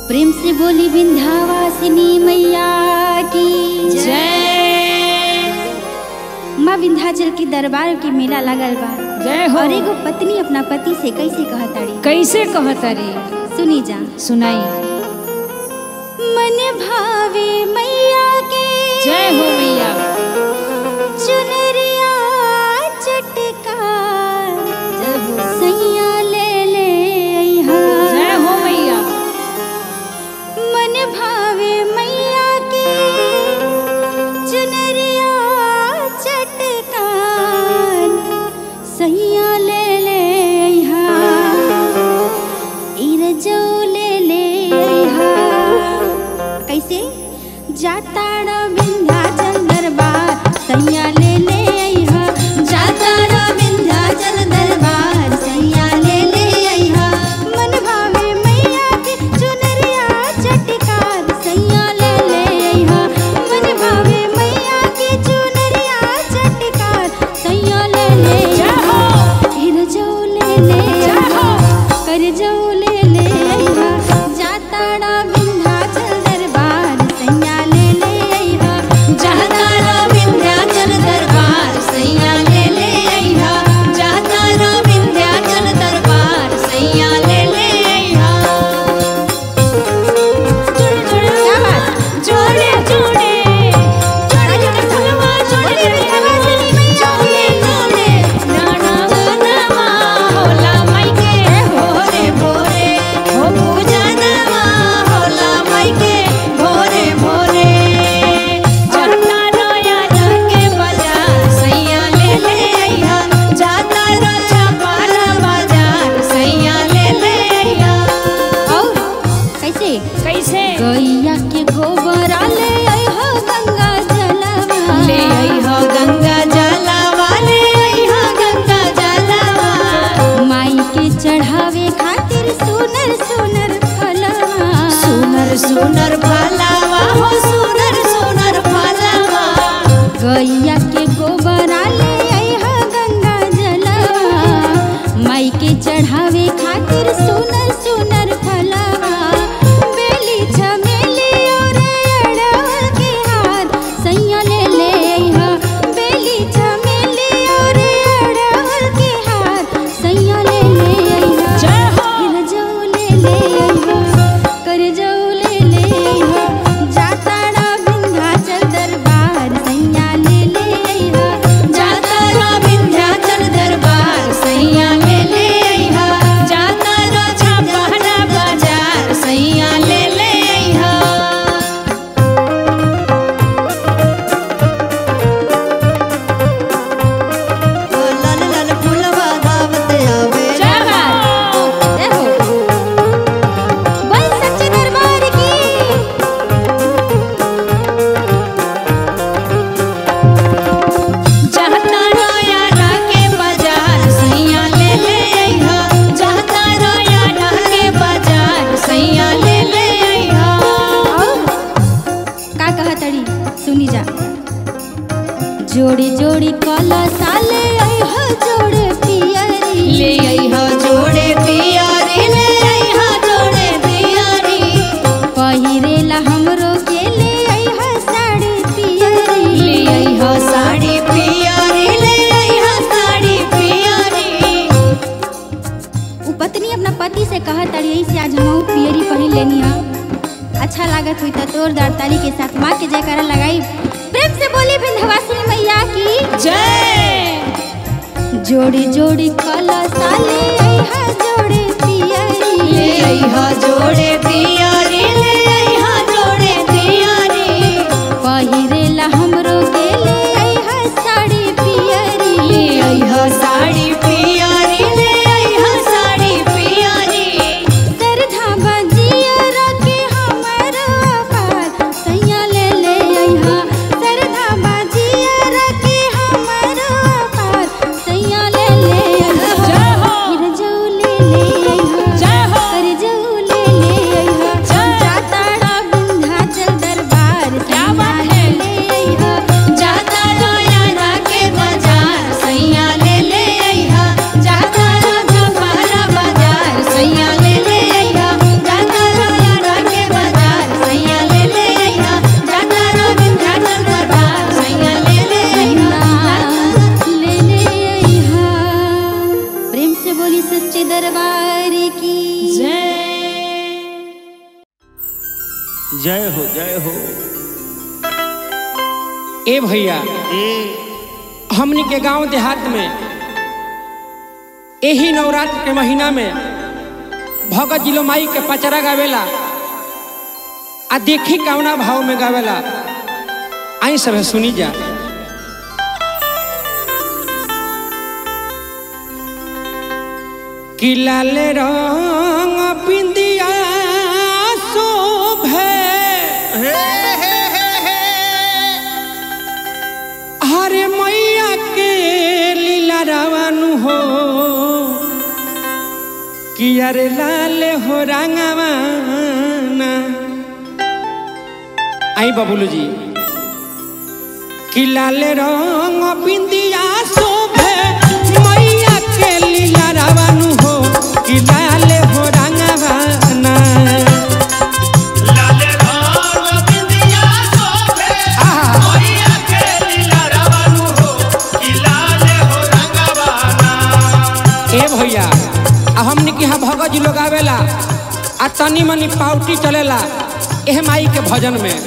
प्रेम से बोली विंध्यावासिनी मैया की जय माँ विंध्याचल के दरबार के मेला लगल बा जय हो और एगो पत्नी अपना पति से कैसे कहताड़ी कैसे कहतरी सुनी जा सुनाई मन भावे मैया के जय हो मैया चुनरिया चटकार सैया ले ले अइहा। जय हो मैया मन भावे मैया के चुनरिया चटकार सैया ले ले अइहा। इरजो ले ले अइहा। कैसे जाताड़ विंध्याचल दरबार सैया ले ले अइहा जाताड़ विंध्याचल दरबार सैया ले ले अइहा मन भावे मैया के चुनरिया चटकार सैया ले ले अइहा मन भावे मैया के चुनरिया चटकार सैया ले ले अइहा फिर जो ले ले अइहा कर जो ले ले अइहा जाताड़ा विंध्याचल दरबार सैया ले ले अइहा जाताड़ा विंध्याचल दरबार सैया ले ले अइहा जाताड़ा विंध्याचल दरबार सैया ले ले अइहा जोड़े जोड़े जोड़े जोड़े जोड़े जोड़े जोड़े नाना नामा होला माइके भोरे भोरे हो पूजा नामा होला माइके भोरे भोरे जाता रोया जाके बाजार सैया ले ले अइहा जाता रो छपारा बाजार सैया ले ले अइहा और कैसे कैसे गैया के गोबर ले अइहा गंगा जलवा ले अइहा गंगा जलवा ले अइहा गंगा जलवा माई के चढ़ावे खातिर सुनर सुनर फलवा सुनर सुनर फलावा हो सुनर सुनर फलावा गैया के गोबर ले अइहा गंगा जलवा माई के चढ़ावे खातिर सुनर सुनर फलवा बेली चमेली और अड़हुल के हार सैया ले ले अइहा बेली चमेली और अड़हुल के हार सैया ले ले अइहा जय हो फिर जाऊ ले ले अइहा कर जाऊ ले ले अइहा जाताड़ा विंध्याचल दरबार सैया ले ले अइहा जाताड़ा विंध्याचल दरबार सैया ले ले अइहा जाता रो छपारा बाजार सैया ले ले अइहा लाल लाल फूलवा दावत आवे जय हो जय हो बोल सच्चे दरबार की जाता रोया ढाके बाजार सैया ले ले अइहा जाता रोया ढाके बाजार सैया ले ले अइहा का कहतड़ी सुनी जा जोड़ी जोड़ी कला साले अइहा जोड़े पियरी ले अइहा जोड़े पियारी ले अइहा जोड़े पियारी पहिरेला हमरो के ले अइहा साड़ी पियरी ले अइहा साड़ी पियारी ले अइहा साड़ी पियारी उ पत्नी अपना पति से कहतड़ी ऐसे आज हम पियरी पहिन लेनी हा अच्छा लागत हुई त तोर दाड़ताली के साथ माँ के जयकारा लगाई प्रेम से बोली विंध्यवासिनी मैया की जय जोड़ी जोड़ी कला साले अइहा जोड़े पियरी ले अइहा जोड़े पियारी ले अइहा जोड़े पियारी पहिरेला हमरो के ले अइहा साड़ी पियरी ले अइहा साड़ी पियारी ले अइहा साड़ी पियारी सरधा बजियर के हमरो पार सैया ले ले अइहा सरधा बजियर के हमरो पार सैया ले ले अइहा जय हो। फिर जो ले ले जय हो जय हो ए भैया ए हमनी के गांव देहात में यही नवरात्र के महीना में भगत जिलो माई के पचरा गावेला आ देखी कौना भाव में गावेला आई सब सुनी जा कि लाल रंग बिंदिया शोभे हरे मैया के लीला रावनु हो कि अरे लाल हो रंगवाना आई बबुलू जी कि लाल रंग बिंदिया शोभे मैया के लीला रावनु हो कि लाल हो रंगवाना लाले राम बिंदिया शोभे आहा। मैया के लीला रावणु हो कि लाले हो रंगवाना ए भैया आ हमने के यहाँ भगत जी लोग आवेला आ तनी मनी पाउटी चलेला एह माई के भजन में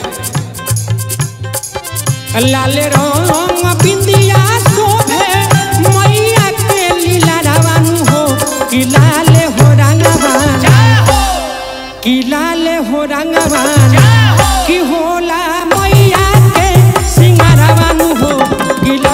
लाले रंग बिंदिया शोभे मैया के लीला रावण हो कि लाले हो रंगवान कि लाले हो रंगवान कि होला मैया के सिंगारवान हो कि ला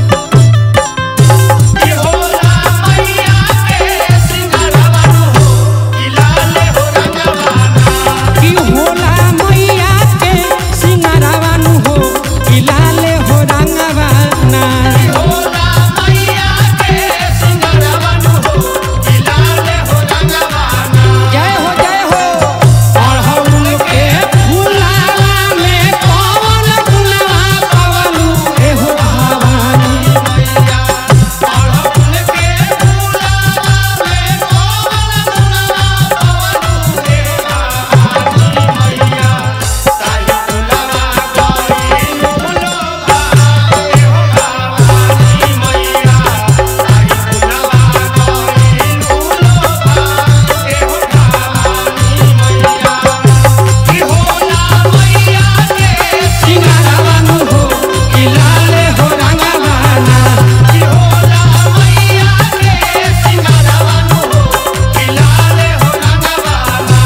कि होला मैया के सिंगारवानु हो कि लाले हो रंगवाना कि होला मैया के सिंगारवान हो कि लाले हो रंगवाना होला मैया के सिंगारवानु हो कि लाले हो रंगवाना जय हो जय हो अड़हुल के फुलावा में पवन गुनवा पवलू एहो भवानी मैया अड़हुल के फूलावा में कोमल गुणवा पवनु रे भवानी मैया ताई फुलवा गई फुलवा रे हो भवानी मैया ताई फुलवा गई फुलवा रे हो भवानी मैया कि होला मैया के सिंगारवान हो कि लाले हो रंगवाना कि होला मैया के सिंगारवानु हो कि लाले हो रंगवाना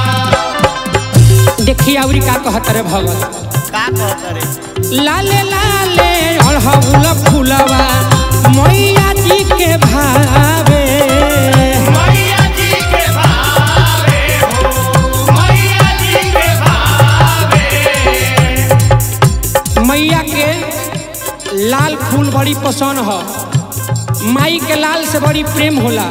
देखिए अवरी का कहत रे भगत का कहत रे लाले लाले अड़हुल फुलवा मैया जी के भावे मैया जी के भावे हो मैया जी के भावे मैया के लाल फूल बड़ी पसंद ह माई के लाल से बड़ी प्रेम होला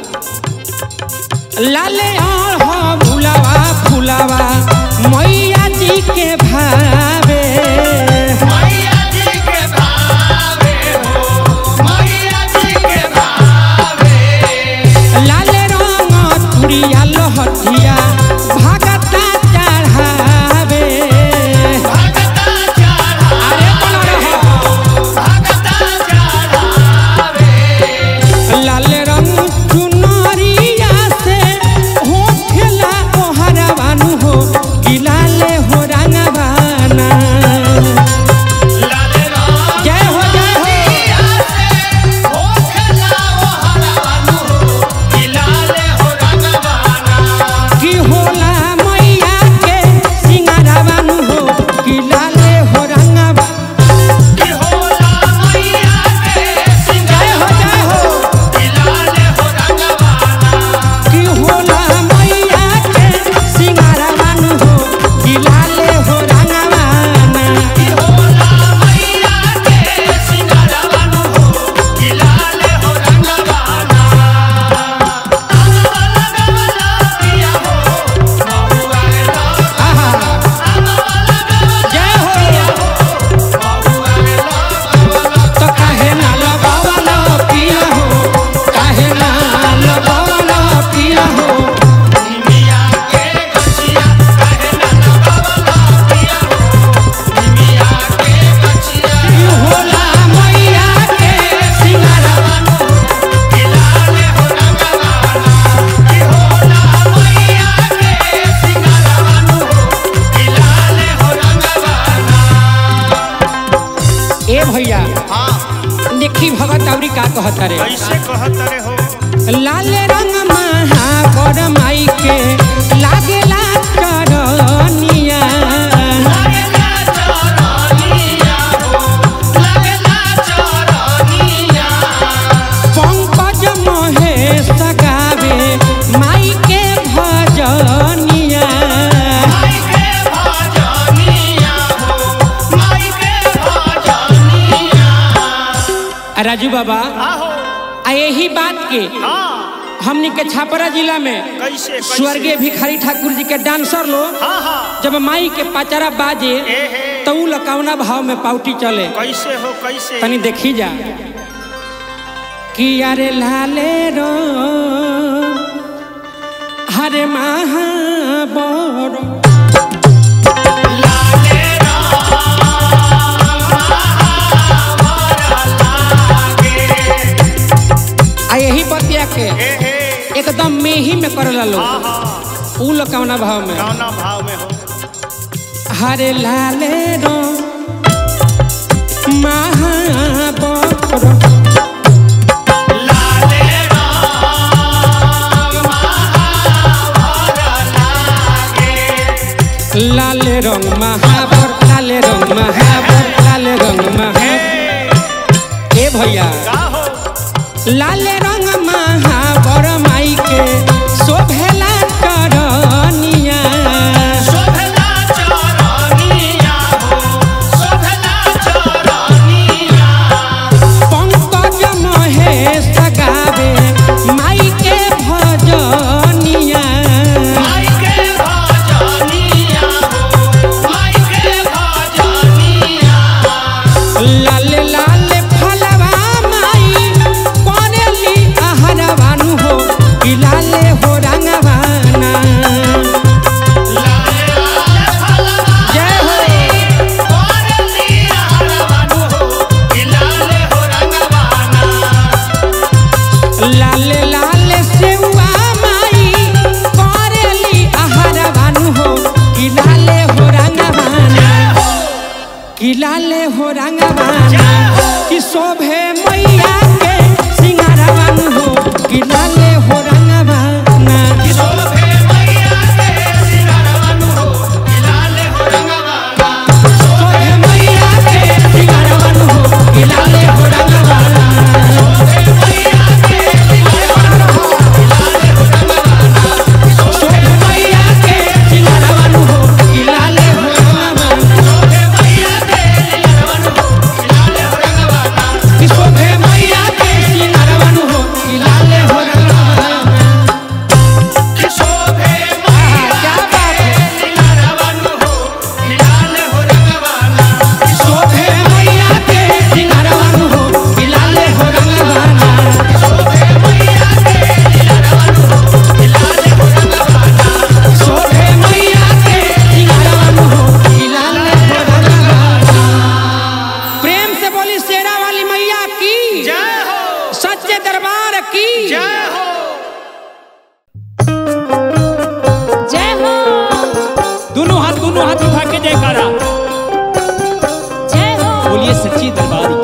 लाले फुलावा फुलावा मैया जी के भावे मैया जी के भावे हो मैया जी के भावे लाले रंग तुरिया लहठिया भागता चढ़ावे भगता चढ़ा अरे बोल रहा भगता चढ़ावे लाल रंग चुनरिया से होखेला ओहरवानु हो कि लाले हो रंगवाना लाले राम जय हो जय हो जिया से हो खेला वो हरवानु हो कि लाले हो रंगवाना कि हो कहता रे कैसे कहत रे हो लाल रंग महावर माई के लागेला चरनिया लागेला चरनिया हो लागेला चरनिया पंकज महेश गावे माई के भजनिया माई के भजनिया हो माई के भजनिया राजू बाबा आहो आ यही बात के हाँ हमनी के छापरा जिला में कैसे कैसे स्वर्गीय भिखारी ठाकुर जी के डांसर लोग हाँ हाँ जब माई के पचरा बाजे ए हे तो उ लकौना भाव में पाउटी चले कैसे हो कैसे तनी देखी जा कि अरे लाले रो हरे महाबर लाले लागे आ यही बतिया के ए हे एकदम मेही में करला लोग हाँ हाँ उ लकौना भाव में कौना भाव में हो हरे लाले रो महाबर लाले राम महावर लागे लाल रंग महाबर लाल रंग महाबर लाल रंग महाबर ए भैया का हो लाल रंग महाबर माई के शोभेला करनिया शोभला चरनिया हो शोभला चरनिया पंकज महेश गावे माई के भजनिया माई के भजनिया हो माई के भजनिया लाल लाल फलवा माई करेली आहरवानु हो कि लाले हो रंगवाना लाले लाले फलवा जय हो कोरलिया हरवानु हो कि लाले हो रंगवाना लाल लाल सेवा माई करेली आहरवानु हो कि लाले हो रंगवाना कि लाले हो रंगवाना कि शोभे मैया के सिंगारवानु हो कि लाले हो रंगवाना शोभे मैया के सिंगारवानु हो कि लाले हो रंगवाना शोभे मैया के सिंगारवानु हो कि लाले हो रंगवाना शोभे मैया के सिंगारवानु हो कि लाले हो रंगवाना कि शोभे मैया के सिंगारवानु हो कि लाले हो रंगवाना शोभे क्या बात है सिंगारवानु हो कि लाले हो रंगवाना शोभे मैया के सिंगारवानु हो कि लाले हो रंगवाना शोभे मैया के सिंगारवानु हो कि लाले हो रंगवाना शोभे मैया के सिंगारवानु हो कि लाले हो रंगवाना प्रेम से बोली शेरा वाली मैया की जय हो सच्चे दरबार की जय हो जय हो दोनों हाथ दोनों हाथ उठा के जयकारा जय हो बोलिए सच्ची दरबार की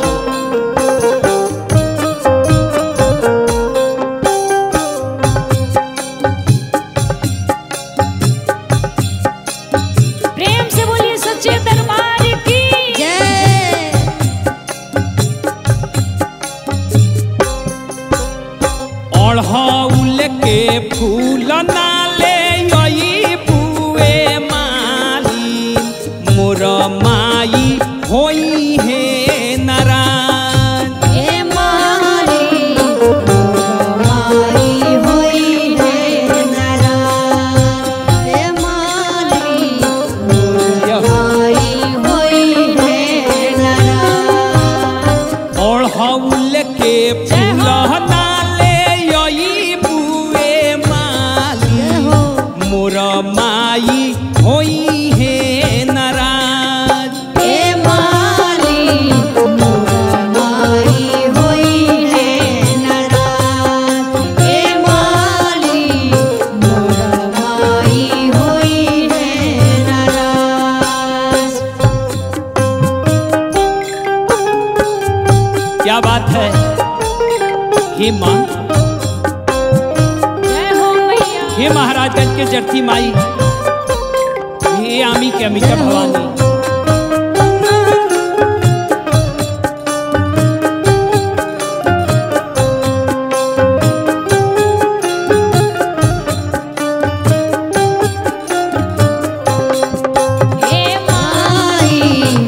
प्रेम से बोलिए सच्चे दरबार की जय अढ़ौल के फूल नाले यही बुए माली मोर माई होई है नारायण हे मारी मारी होई है नाराज हे मारी मारी होई है नाराज अढ़ौल के फूल नाले यही बुए माली मोर माई होई है नाराज हे मारी मारी होई है नाराज हे मारी मारी होई है नाराज क्या बात है समाज के जर्थी माई हे आमी के अमिका भवानी हे माई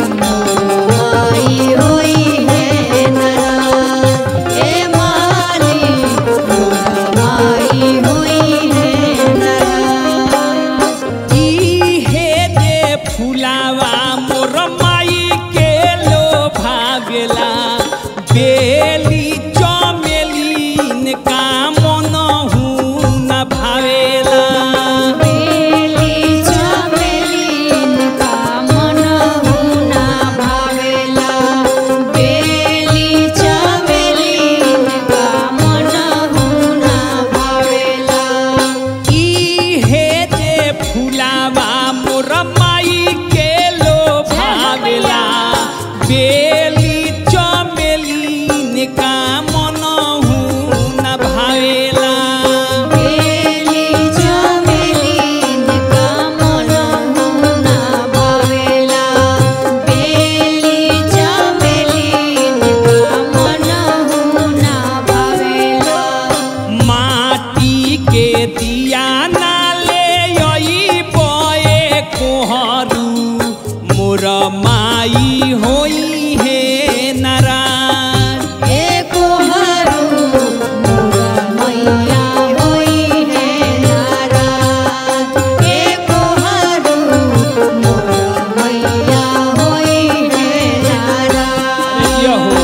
माई होई है नाराज हे माली माई होई है नाराज ई हे जे फुलावा मोर माई के लो भागला बेली चमेलीन का मन न भावेला बेली चमेलीन का मन हुना भावेला बेली चमेलीन का मन हुना भावेला ई हे जे फुलावा मोर माई के लो भावेला बेली चमेलीन का मन न भावेला बेली चमेलीन का मन हुना भावेला बेली चमेलीन का मन हुना भावेला माटी के दिया नाले यही बये कोहरू मोर माई होई हे नारायण एको हरू मोरा मैया होई है नाराज एको हरू मोरा मैया होई है नाराज यो हो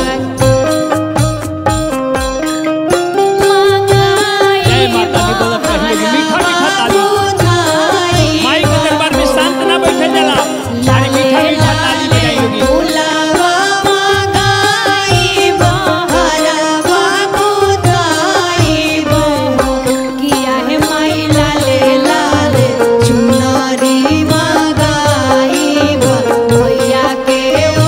जय माता दी बोलत रहिए मीठा मीठा ताली माई के दरबार में शांत ना बैठे जाला अरे मीठा मीठा ताली बजाई होगी बुलावा गाई बहरवा खुदाई बहो किया है माई लाले लाले चुनरी मगाई भैया के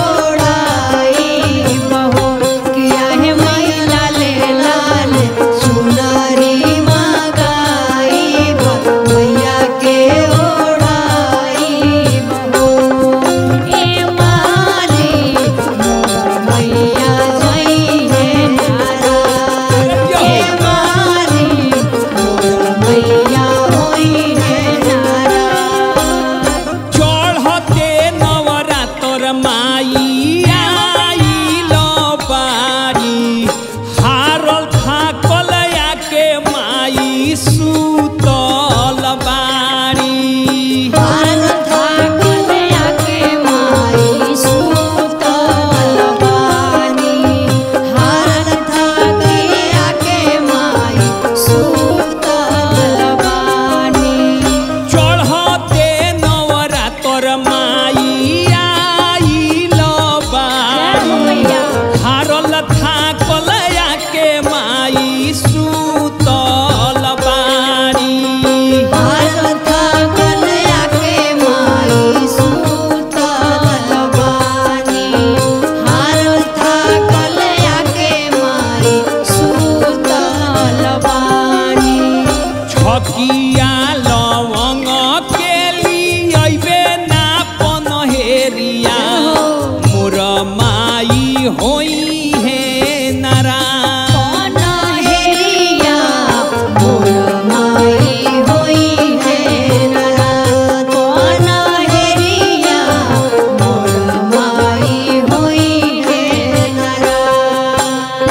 ओढ़ाई बहो किया है माई लाले लाले चुनरी मगाई भैया के ओढ़ाई बहो ए माली मैया जई है नाराज ए माली मैया होई है नाराज चढ़ते नवरातर माई आइल बारी हारल थाकल आके माई सुतल बारी भारत थाकल आके माई सुतल बानी भारत थाके आके माई सुतल बानी चढ़ते नवरातर माई आइल बारी हारल थाकल आके माई सुतल बारी भारत थाकल आके माई सुतल बानी भारत थाकल आके माई सुतल बानी छकिया लवंग के लियबे ना पनहेरिया मोर माई होई हे नारायण हेरिया मोर माई होई है नाराज कौन हेरिया मोर माई होई है नाराज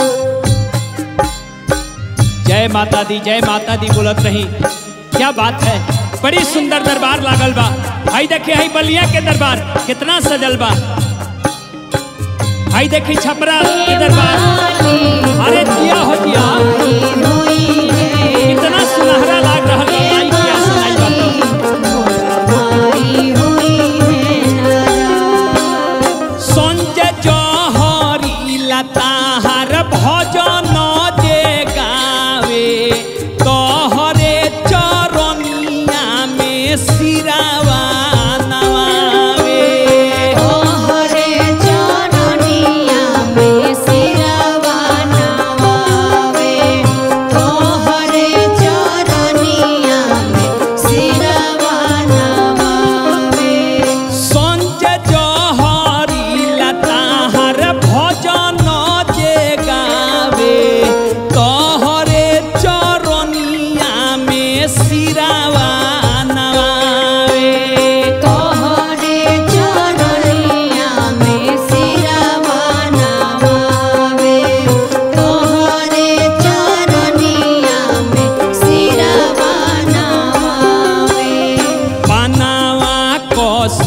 जय माता दी जय माता दी बोलत रही क्या बात है बड़ी सुंदर दरबार लागल बा भाई देखे हई बलिया के दरबार कितना सजल बा भाई देखी छपरा के दरबार अरे दिया हो दिया होई है कितना सुनहरा लाग रहा है माई की आसनाई बा माई होई है नाराज संजय जहरी लताहर भजन जे गावे तोहरे चरनिया में सिरावा नवावे तोहरे चरनिया में सिरवा नवावे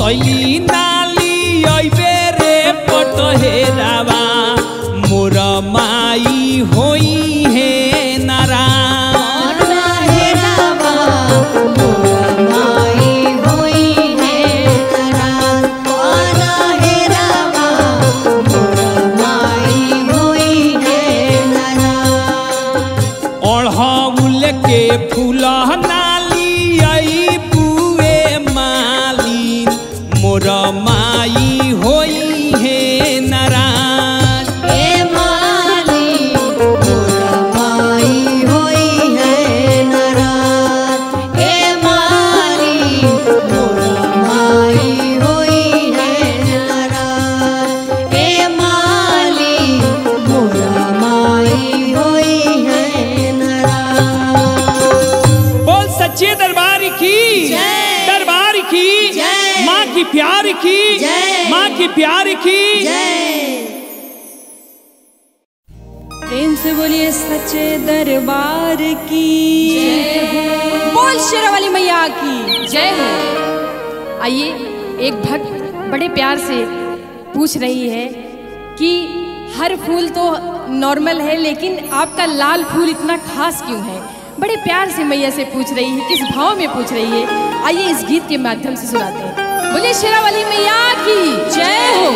भैली नाली अइबे रे पटहेरावा मोर माई होई हे नारायण हेरावा मोर माई होई है नाराज पाना हेरावा मोर माई होई है नाराज ओढ़ौल के फूल नाली आई बुए मालिन मोर माई होई हे नारायण ए माली मोर माई होई है नाराज ए माली मोर माई होई है नाराज ए माली मोर माई होई है नाराज बोल सच्चे दरबार की जय। दरबार की जय। माँ की प्यार की जय। माँ की प्यार की जय प्रेम से बोलिए सच्चे दरबार की बोल शेरावाली मैया की जय हो आइए एक भक्त बड़े प्यार से पूछ रही है कि हर फूल तो नॉर्मल है लेकिन आपका लाल फूल इतना खास क्यों है बड़े प्यार से मैया से पूछ रही है किस भाव में पूछ रही है आइए इस गीत के माध्यम से सुनाते हैं बोलिए शेरावाली मैया की जय हो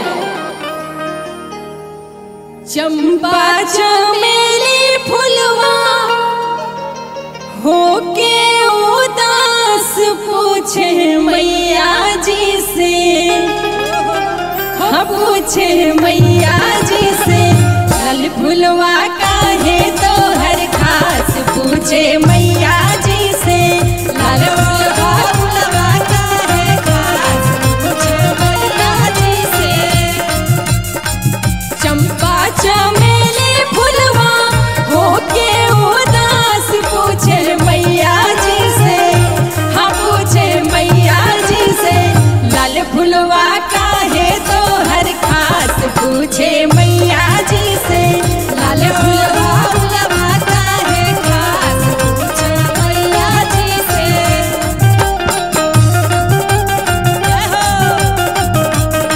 चंपा चमेली फुलवा होके उदास पूछे मैया जी से हाँ पूछे मैया जी से लाल फुलवा काहे तो हर खास पूछे मैया जी से लाल फुलवा फुलवा काहे खास पूछे मैया जी से चंपा चमेली फुलवा होके उदास पूछे मैया जी से हाँ पूछे मैया जी से लाल फुलवा काहे तो हर खास पूछे मैया जी से लाल फुलवा फुलवा काहे खास पूछे मैया जी से जय हो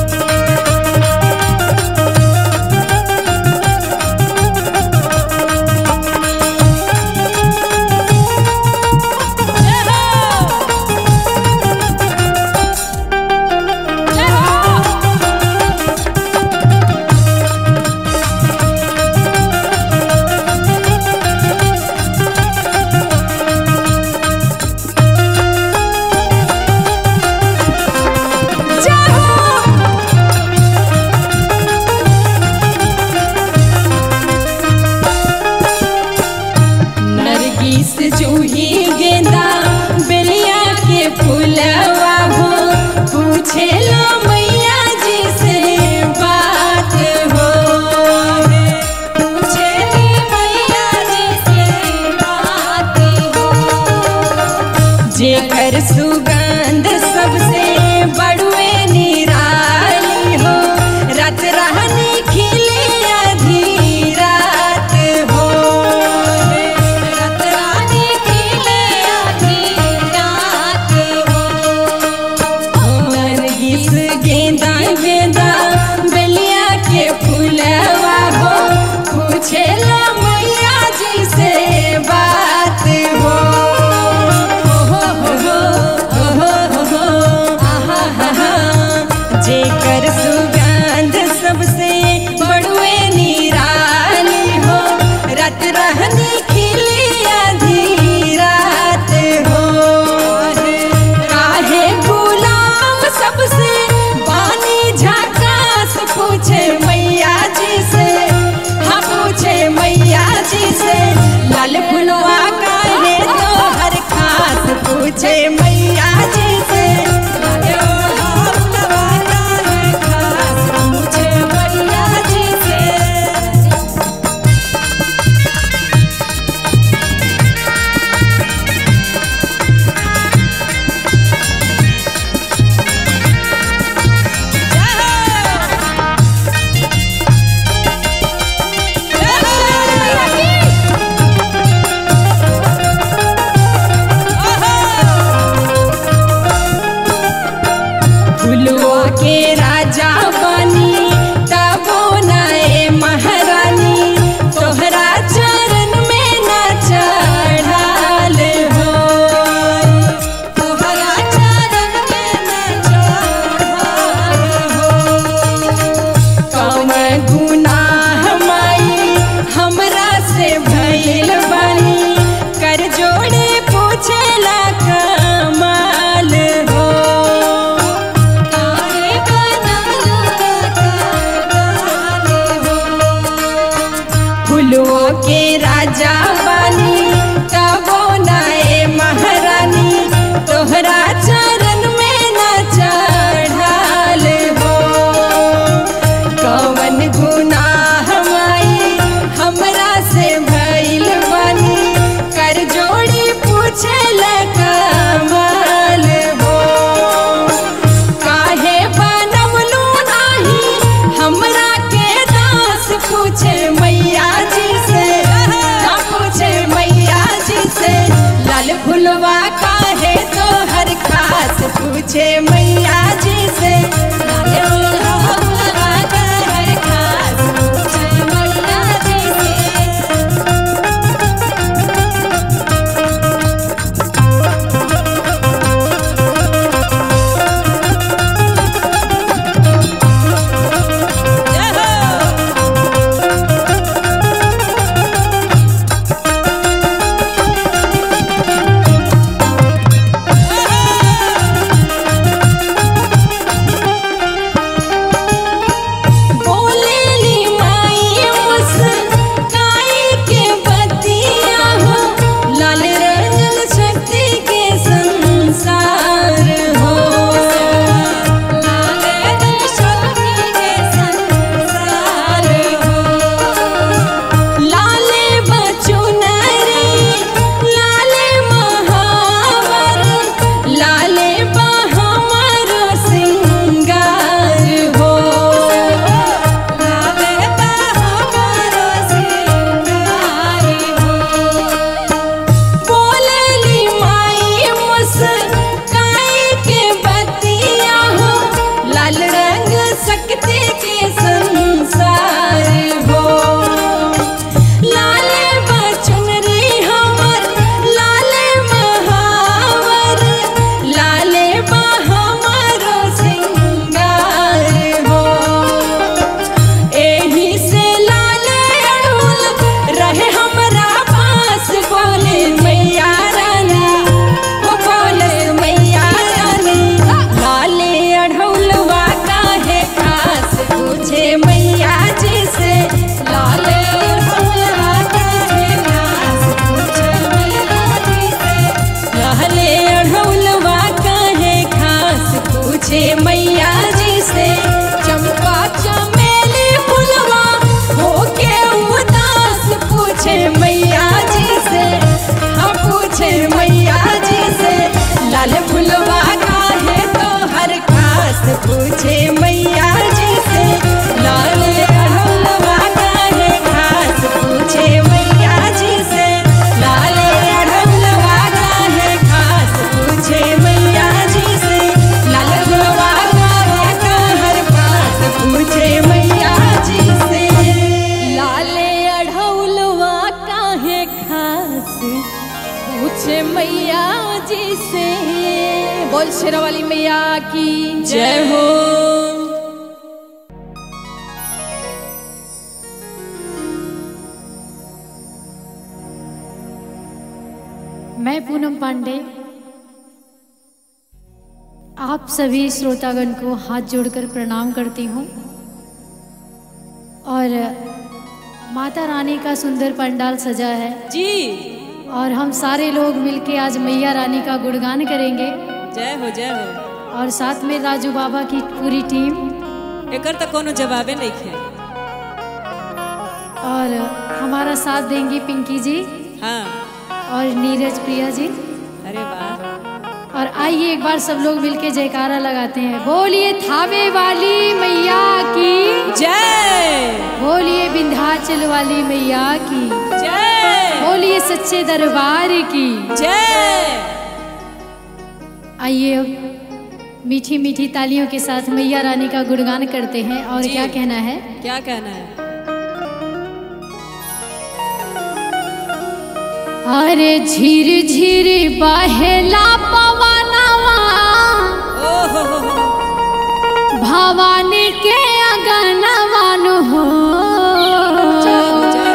नरगिस जूही गेंदा बेलिया के फूलवा हो पूछे लो मैया जी से बात हो पूछे लो मैया जी से बात हो जेकर सुगंध सबसे बड़ुए निराली हो रात रहनी खिले आधी रात हो रात रानी खिले आधी रात हो नरगिस गेंदा गेंदा बेलिया के फूलवा हो पूछे ला मैया जी से बात हो हो हो हो हो हो हो आहा हा हा जेकर सुगंध सबसे बड़ुए निराली हो रात रहनी खिली आधी रात हो काहे गुलाम सबसे बानी झाकास पूछे मैया जी से हाँ पूछे मैया जी से लाल फुलवा काहे तो हर खास पूछे मैया जी से लाल फुलवा काहे खास पूछे मैया जी से जय पूछे मैया जी से लाले अड़हुलवा काहे खास पूछे मैया जी से जय हो बोलेली माई मुस्काई के बतिया हो लाल रंगल शक्ति के संसार हो लाल रंगल शक्ति के संसार हो लाले बचुनरी लाले महावर लाले बहमर सिंगार हो लाले बहमर सिंगार हो बोलली माई मुस्काई के बतिया हो लाल रंग सकते के संसार हो लाले बचन रे हमर लाले महावर लाले बहमर सिंगार हो एही से लाले अड़हुल रहे हमरा पास बोले मैया रानी ओ बोले मैया रानी लाले अड़हुलवा काहे खास पूछे मैया जी से लाले अड़हुलवा काहे खास पूछे मैया जी से लाले अड़हुलवा काहे खास पूछे मैया जी से चंपा चमेली फुलवा होके उदास पूछे मैया जी से हम पूछे मैया जी से लाल फुलवा काहे तो हर खास पूछे मैया जी से लाल अड़हुलवा काहे खास पूछे मैया जी से लाल अड़हुलवा काहे खास पूछे मैया जी से लाल फुलवा काहे तो हर खास पूछे मैया जी से लाले अड़हुलवा काहे खास पूछे मैया जी से बोल शेरा वाली मैया की जय हो मैं पूनम पांडे आप सभी श्रोतागण को हाथ जोड़कर प्रणाम करती हूँ और माता रानी का सुंदर पंडाल सजा है जी और हम सारे लोग मिलके आज मैया रानी का गुणगान करेंगे जय हो जय हो और साथ में राजू बाबा की पूरी टीम एकर तो कोनो जवाबे नहीं है और हमारा साथ देंगी पिंकी जी हाँ और नीरज प्रिया जी अरे वाह और आइए एक बार सब लोग मिलके जयकारा लगाते हैं बोलिए थावे वाली मैया की जय बोलिए विंध्याचल वाली मैया की जय बोलिए सच्चे दरबार की जय आइए अब मीठी मीठी तालियों के साथ मैया रानी का गुणगान करते हैं और जी। क्या कहना है क्या कहना है अरे झिर झिर बहेला पवनवा ओ हो हो हो भवानी के अगनवन हो जय हो जय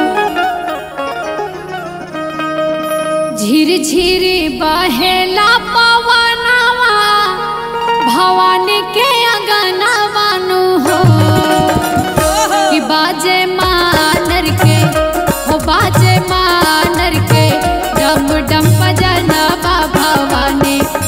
हो झिर झिर बहेला पवनवा भवानी के अगनवन हो कि बाजे मानर के हो बाजे मानर के डम डम बजना भवानी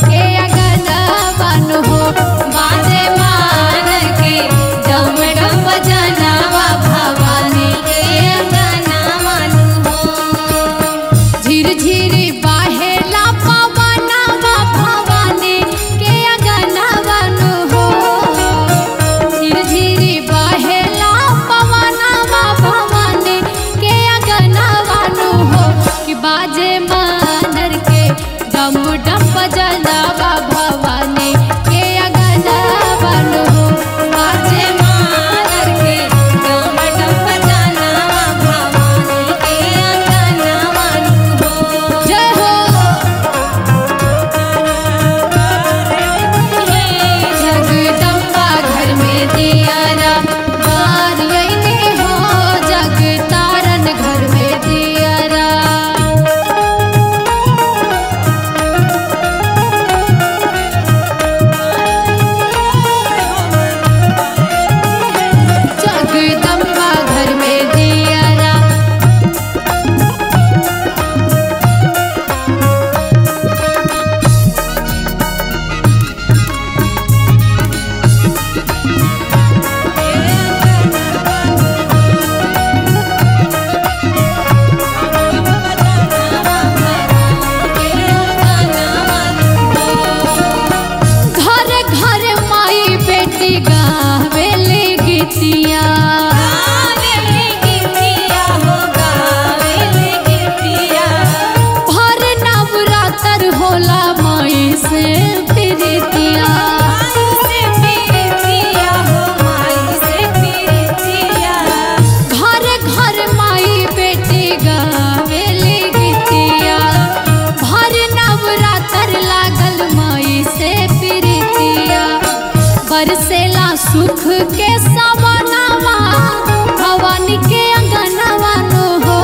प्रीतिया घर घर माई बेटी गावेली गीतिया भर नवरात्र लागल माई से प्रीतिया बरसेला सुख के सवनावा भवानी के अंगनवा नो हो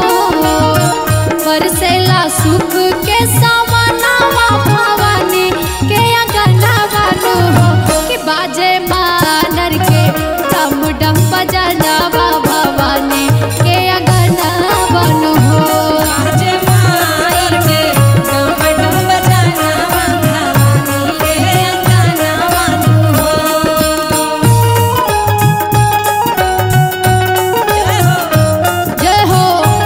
बरसेला सुख के सवनावा भवानी के अंगनवा नो हो कि बाजे मानर के डम डम बजनवा भवानी के अंगनवा नो हो जय हो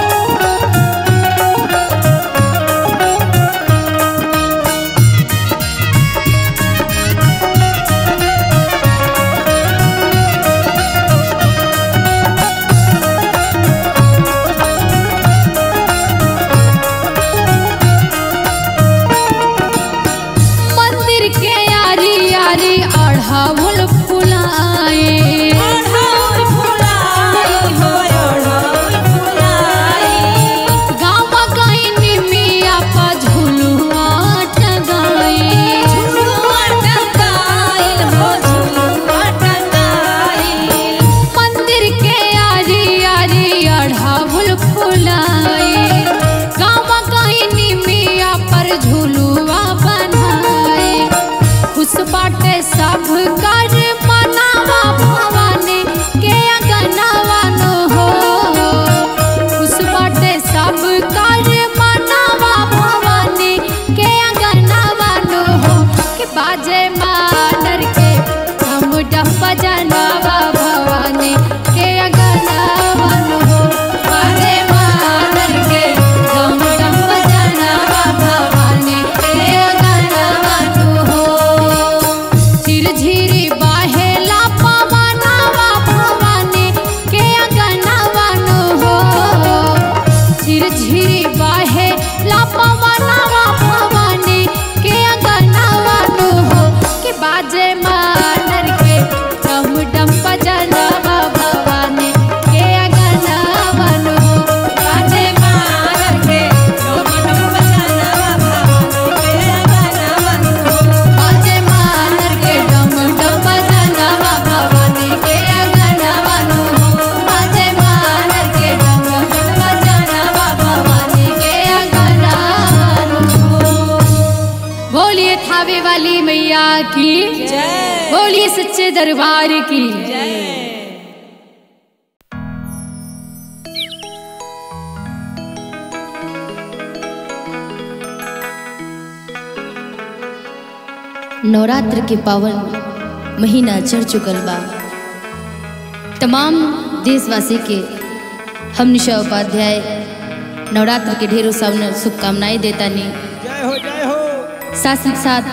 मंदिर के यारी यारी अढ़ाउल फुलाए गाँव गईनी मिया पा झुलुआ टगाए मंदिर के यारी यारी अढ़ाउल फुलाए गाँव गईनी मिया पर झुलुआ बनाए खुश बाटे सब कर मनावा भवानी के अगनावा नो हो खुश बाटे सब कर मनावा भवानी के अगनावा नो हो कि बाजे मानर के हम डम बजनावा भवानी के अगनावा नो हो बाजे मानर के हम डम बजनावा भवानी के अगनावा नो हो झिरझिरी बाहेला पवनवा भवानी के अगनवा नो हो झिरझिरी बाहेला पवनवा भवानी के अगनवा नो हो के बाजे मानर के डम डम बजनवा भवानी के अगनवा नो हो बाजे मानर के डम डम बजनवा भवानी के अगनवा नो हो बाजे मानर के डम डम बजनवा भवानी के अगनवा नो हो बाजे मानर के डम डम बजनवा भवानी के अगनवा नो हो बोलिए थावे वाली मैया की बोलिए सच्चे दरबार की नवरात्र के पावन महीना चढ़ चुकल बा तमाम देशवासी के हम निशा उपाध्याय नवरात्र के ढेरों सामने शुभकामनाएं देता नी जय हो जय हो साथ ही साथ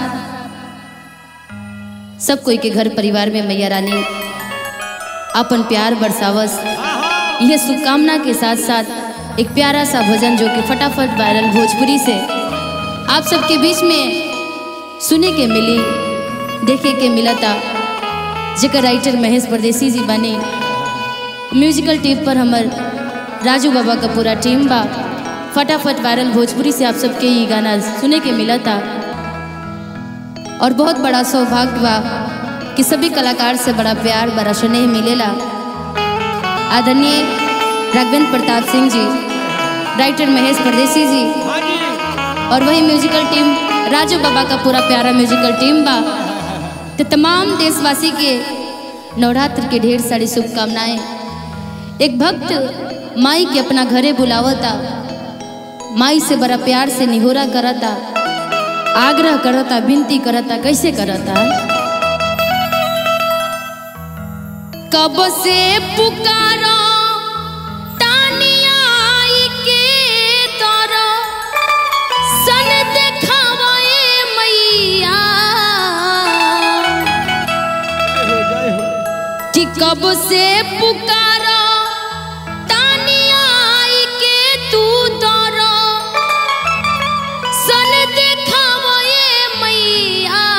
सब कोई के घर परिवार में मैया रानी अपन प्यार बरसावस यह शुभकामना के साथ साथ एक प्यारा सा भजन जो कि फटाफट वायरल भोजपुरी से आप सबके बीच में सुने के मिली देखे के मिला था जेकर राइटर महेश परदेसी जी बने म्यूजिकल टीम पर हमर राजू बाबा का पूरा टीम बा फटाफट वायरल भोजपुरी से आप सबके ये गाना सुने के मिला था और बहुत बड़ा सौभाग्य बा कि सभी कलाकार से बड़ा प्यार बड़ा स्नेह मिलेला आदरणीय राघवेंद्र प्रताप सिंह जी राइटर महेश परदेसी जी हाँ जी और वही म्यूजिकल टीम राजू बाबा का पूरा प्यारा म्यूजिकल टीम बा तो तमाम देशवासी के नवरात्र के ढेर सारी शुभकामनाएं एक भक्त माई के अपना घरे बुलावता माई से बड़ा प्यार से निहोरा करता आग्रह करता विनती करता कैसे करता कब से पुकारो तानिया आई के तोरो सन देखावे मैया कि कब से पुकारो तानिया आई के तू तोरो सन देखावे मैया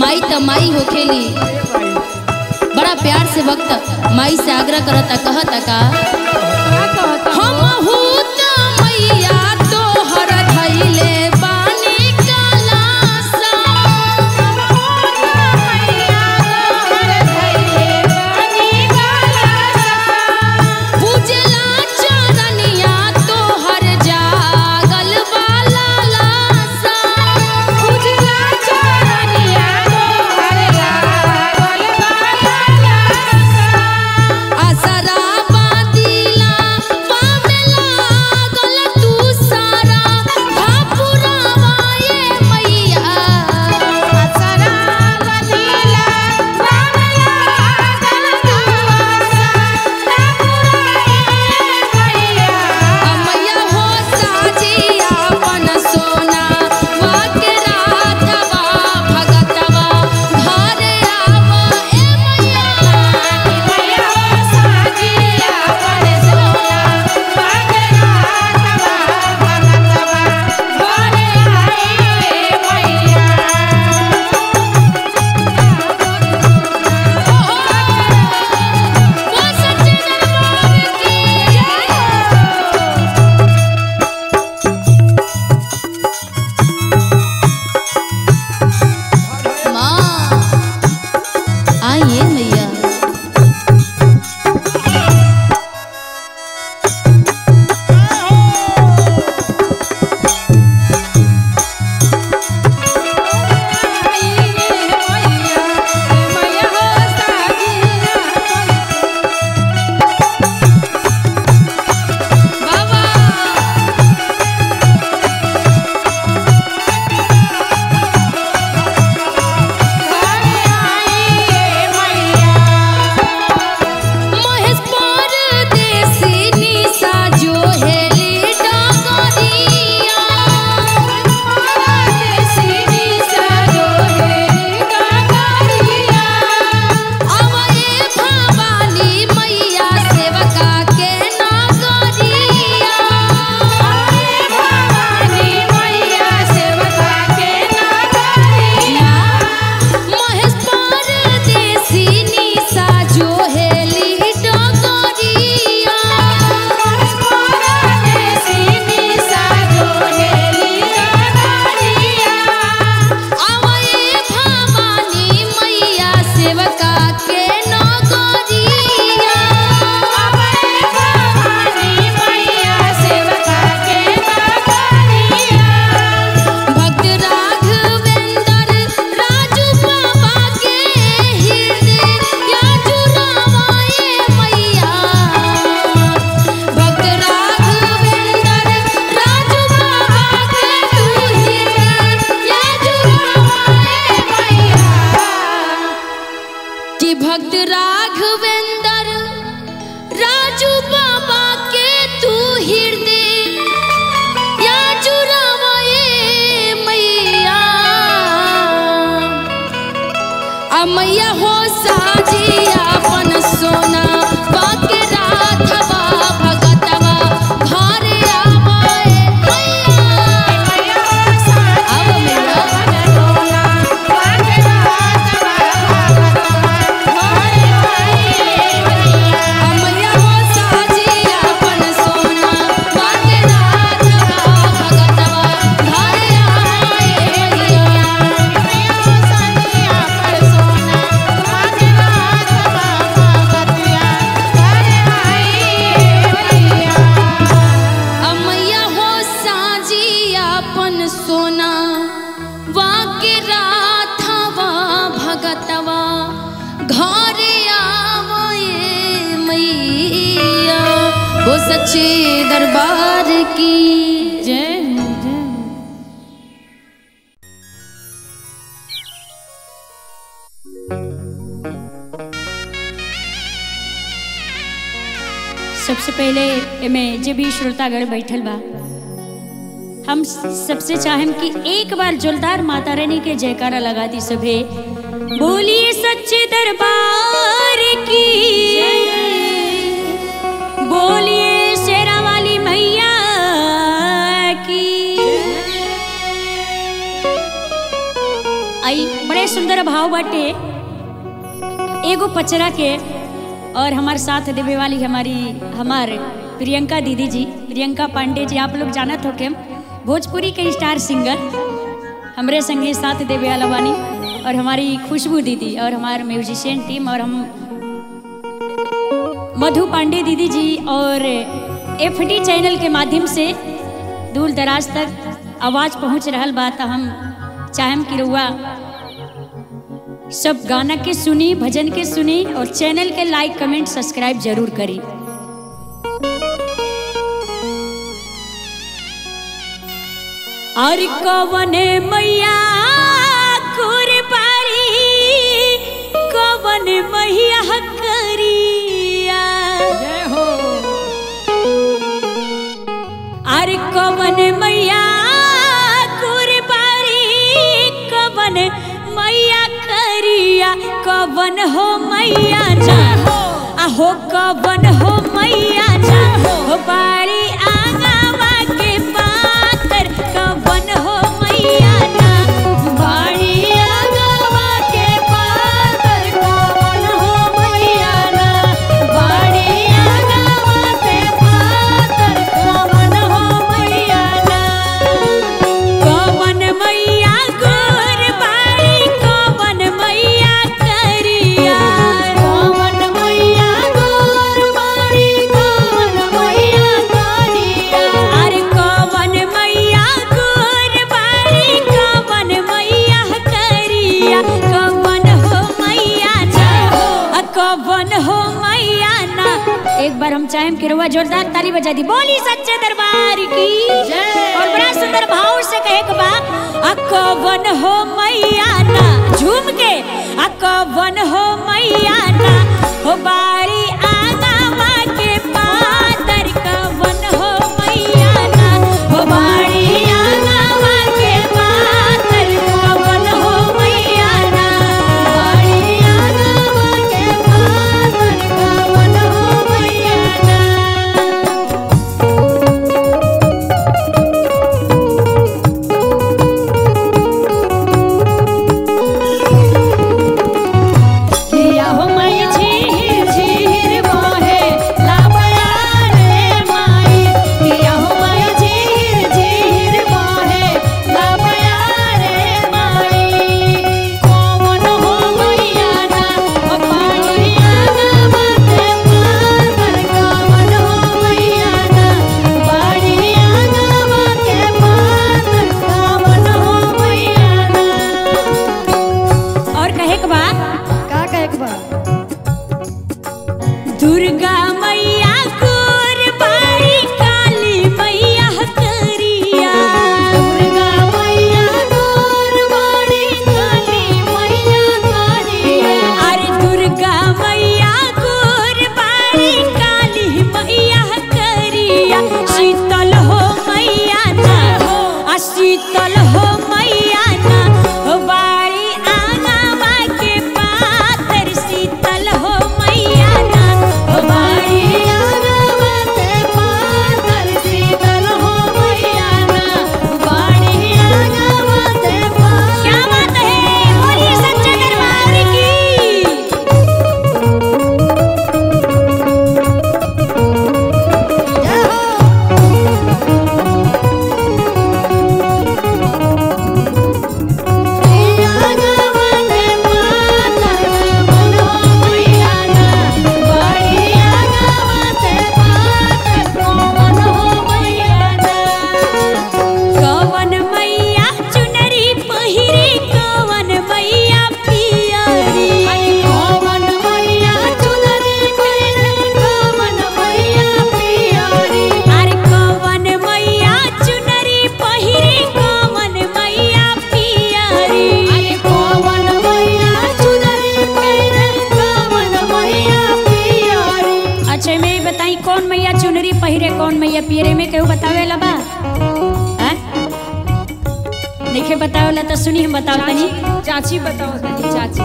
माई त माई होखेली बड़ा प्यार से वक्त माई से आग्रह करता कहता का हम हूत मैया तोहर धैले बानी कलासा पूजला चरनिया तोहर जागल वाला लासा पूजला चरनिया तोहर जागल वाला लासा आसरा बादिला पावेला गल तू सारा भापुरावाए मैया आसरा बादिला पावेला गल तू सारा मैया हो साजिया अपन सोना वाके राधवा भगतवा घर आवा ए मैया मैया हो साजिया अपन सोना वाके राधवा भगतवा घर आए मैया वो सच्चे दरबार की जय माँ आइए मैया महेश परदेसी निशा जो हेली डगरिया परदेसी निशा जो हेली डगरिया अवए भवानी मैया सेवका के नगरिया अवए भवानी मैया सेवका के नगरिया महेश परदेसी निशा जो हेली डगरिया महेश परदेसी निशा जो हेली डगरिया आवए भवानी मैया सेवका के नगरिया आवए भवानी मैया सेवका के नगरिया भक्त राघवेंद्र राजू बाबा के हृदय या जुरावाए मैया भक्त राघवेंद्र राजू बाबा के तू हृदय या जुरावाए मैया कि भक्त राघवेंद्र राजू बाबा के तू हृदय या जुरावाए मैया आ मैया हो साजिया अपन सोना बाके राधवा भगतवा घर आवाए मैया आव मैया मैया हो साजिया अपन सोना बाके राधवा भगतवा घर आए मैया मैया हो साजिया अपन सोना बाके राधवा भगतिया घर आए मैया अमैया हो साजिया अपन सोना वाके राधवा भगतवा घर आवए मैया हो सच्चे दरबार की जय हो, जय हो। सबसे पहले एमे जे भी श्रोतागण बैठल बा हम सबसे चाहेम कि एक बार जोलदार माता रानी के जयकारा लगा दी सभे बोलिए सच्चे दरबार की बोलिए शेरा वाली मैया की आई बड़े सुंदर सुंदर भाव बाटे एगो पचरा के और हमारे साथ देवे वाली हमारी हमार प्रियंका दीदी जी प्रियंका पांडे जी आप लोग जानत हो के भोजपुरी के स्टार सिंगर हमरे संगे साथ देवे वाला बानी और हमारी खुशबू दीदी और हमारे म्यूजिशियन टीम और हम मधु पांडे दीदी जी और एफडी चैनल के माध्यम से दूर दराज तक आवाज पहुंच रहल बा त हम चाहम कि रुआ सब गाना के सुनी भजन के सुनी और चैनल के लाइक कमेंट सब्सक्राइब जरूर करी और कवन मैया कुरबारी कवन मैया करिया जय हो अरे कवन मैया कुरबारी कवन मैया करिया कवन हो मैया जा आहो कवन हो मैया जा हो बारी आंगवा के पातर कवन हो मैया जा बारी आंगवा के पातर कवन हो मैया ना बारी आंगवा के पातर कवन हो मैया ना कवन मैया गोर बारी कवन मैया करिया कवन मैया गोर बारी कवन मैया करिया अरे कवन मैया गोर बारी कवन मैया करिया कवन हो मैया जा आ कवन हो मैया ना एक बार हम चाहें कि रुआ जोरदार ताली बजा दी बोली सच्चे दरबार की जय और बड़ा सुंदर भाव से कहे के बा अकवन हो मैया ना झूम के अकवन हो मैया ना हो बारी आगावा के पातर कवन हो मैया ना हो बारी आगावा के पातर कवन हो मैया ना बारी आगावा के पातर कवन हो मैया ना किया हो मैं झीर झीर बहे लाबया रे माई किया हो मैं झीर झीर बहे लाबया रे माई कौन हो मैया ना ओ पानिया ना बाते पार कौन हो मैया ना पानिया ना बाते पार कौन हो मैया ना और कहे के बा का कहे के बा दुर्गा मैया कुरबारी काली मैया करिया दुर्गा मैया कुरबारी काली मैया करिया अरे दुर्गा मैया कुरबारी काली मैया करिया शीतल हो मैया ना आ शीतल हो मैया ना हो बारी आंगवा के पातर शीतल हो मैया ना हो बारी आंगवा के पातर शीतल हो मैया ना बारी आंगवा के पातर क्या बात है बोलिए सच्चे दरबार की कवन मैया चुनरी पहिरे कवन मैया पियरी कवन मैया चुनरी पहिरे कवन मैया पियरी अरे कवन मैया चुनरी पहिरे कवन मैया पियरी अरे कवन मैया चुनरी पहिरे कवन मैया पियरी अच्छा मैं ये बताई कौन मैया चुनरी पहिरे कौन मैया पियरे में केहू बतावे ला बा हैं? नइखे बतावला तो सुनी हम बताओ तनी चाची बताओ तनी चाची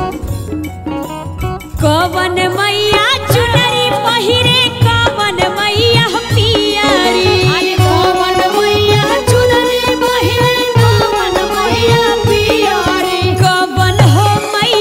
कवन मैया चुनरी पहिरे कवन मैया पियरी अरे कवन मैया चुनरी पहिरे कवन मैया पियरी कवन हो मैया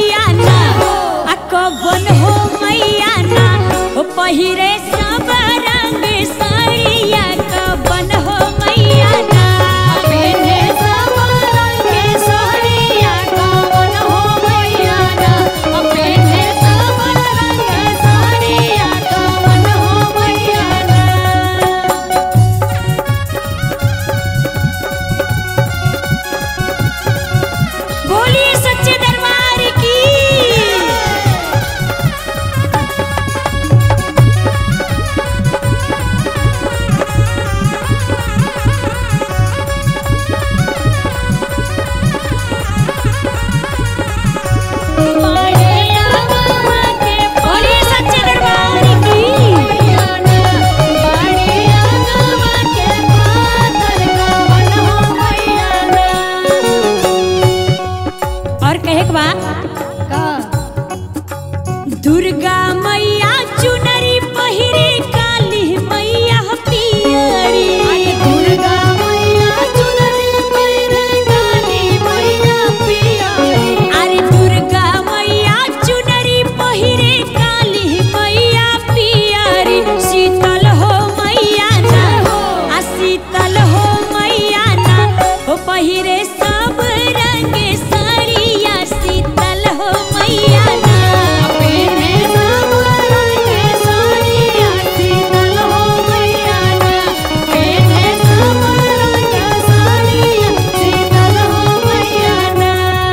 दुर्गा मैया चुनरी पहिरे काली मैया पियरी दुर्गा मैया चुनरी पहिरे काली मैया पियरी अरे दुर्गा मैया चुनरी पहिरे काली मैया पियरी शीतल हो मैया ना आ शीतल हो मैया ना हो पहिरे सब रंग साड़िया शीतल हो मैया ना पहिरे सब रंग साड़िया शीतल हो मैया ना पहिरे सब रंग साड़िया शीतल हो मैया ना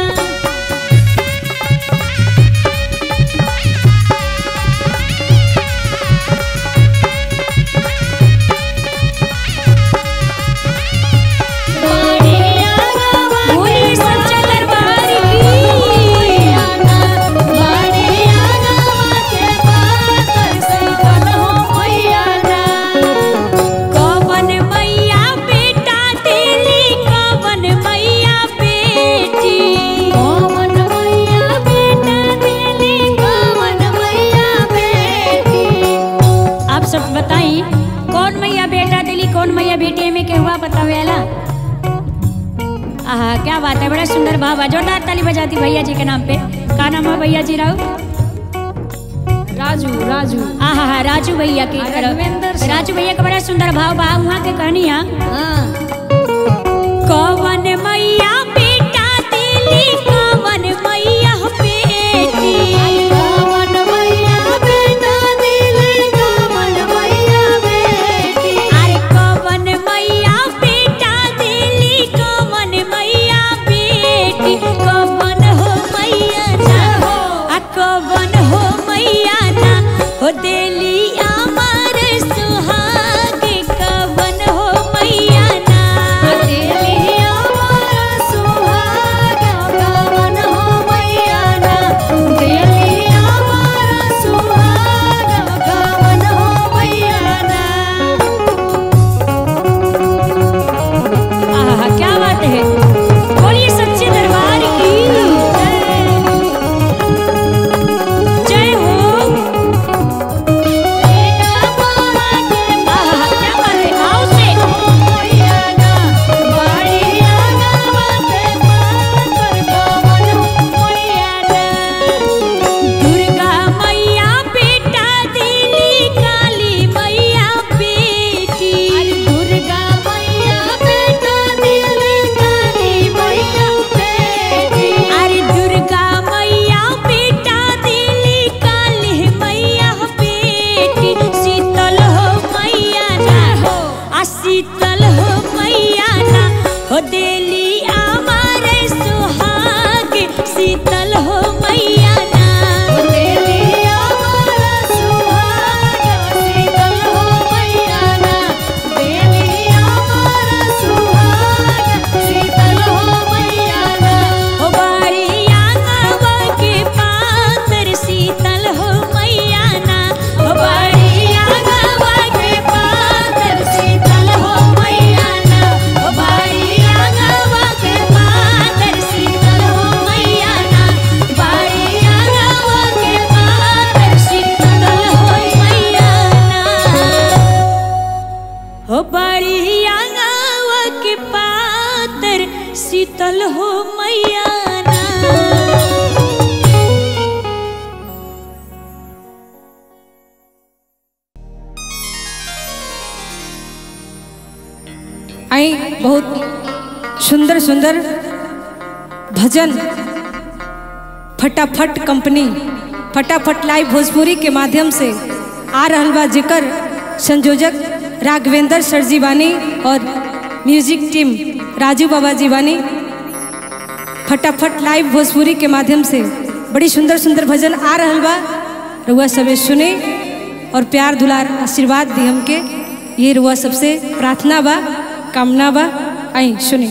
बोलिए सच्चा दरबार कवन मैया बेटा दिली कवन मैया बेटी कवन मैया बेटा दिली कवन मैया बेटी आप सब बताई कौन मैया बेटा दिली कौन मैया बेटी में के हुआ बतावेला आहा क्या बात है बड़ा सुंदर भाव है जोरदार ताली बजाती भैया जी के नाम पे का नाम है भैया जी राव राजू राजू आहा हा राजू भैया के तरफ राजू भैया का बड़ा सुंदर भाव बा वहाँ के कहनी है कवन मैया बेटा दिली कवन मैया बेटी कवन मैया बेटा दिली कवन मैया बेटी अरे कवन मैया बेटा दिली कवन मैया बेटी कवन हो मैया ना आ कवन हो मैया ना हो दिली अमर सुहाग कवन हो मैया ना दिली अमर सुहाग कवन हो मैया ना दिली अमर सुहाग कवन हो मैया ना आहा क्या बात है बोलिए सच्चे दरबार की जय। जय हो आहा क्या बात है आओ से दुर्गा मैया बेटा दिली काली मैया बेटी दुर्गा मैया बेटा दिली काली मैया बेटी अरे दुर्गा मैया बेटा दिली काली मैया बेटी शीतल हो मैया ना हो आ शीतल हो मैया ना हो देली अमर सुहाग शीतल हो मैया ना हो देली अमर सुहाग शीतल हो मैया ना देली अमर सुहाग शीतल हो मैया ना हो बारी आंगवा के पातर शीतल हो मैया ना हो बारी आंगवा के पातर शीतल हो मैया ना हो बारी आंगवा के पातर शीतल हो मैया ना बारी आंगवा के पातर शीतल हो मैया ना हो बारी आंगवा के पातर शीतल हो मैया ना आई बहुत सुंदर सुंदर भजन फटाफट कंपनी फटाफट लाइव भोजपुरी के माध्यम से आ रहल बा जेकर संयोजक राघवेंद्र सर जी बानी और म्यूजिक टीम राजू बाबा जी बानी फटाफट लाइव भोजपुरी के माध्यम से बड़ी सुंदर सुंदर भजन आ रहल बा रुआ सबे सुने और प्यार दुलार आशीर्वाद दी हमके ये रुआ सबसे प्रार्थना बा कामना बा आई सुनी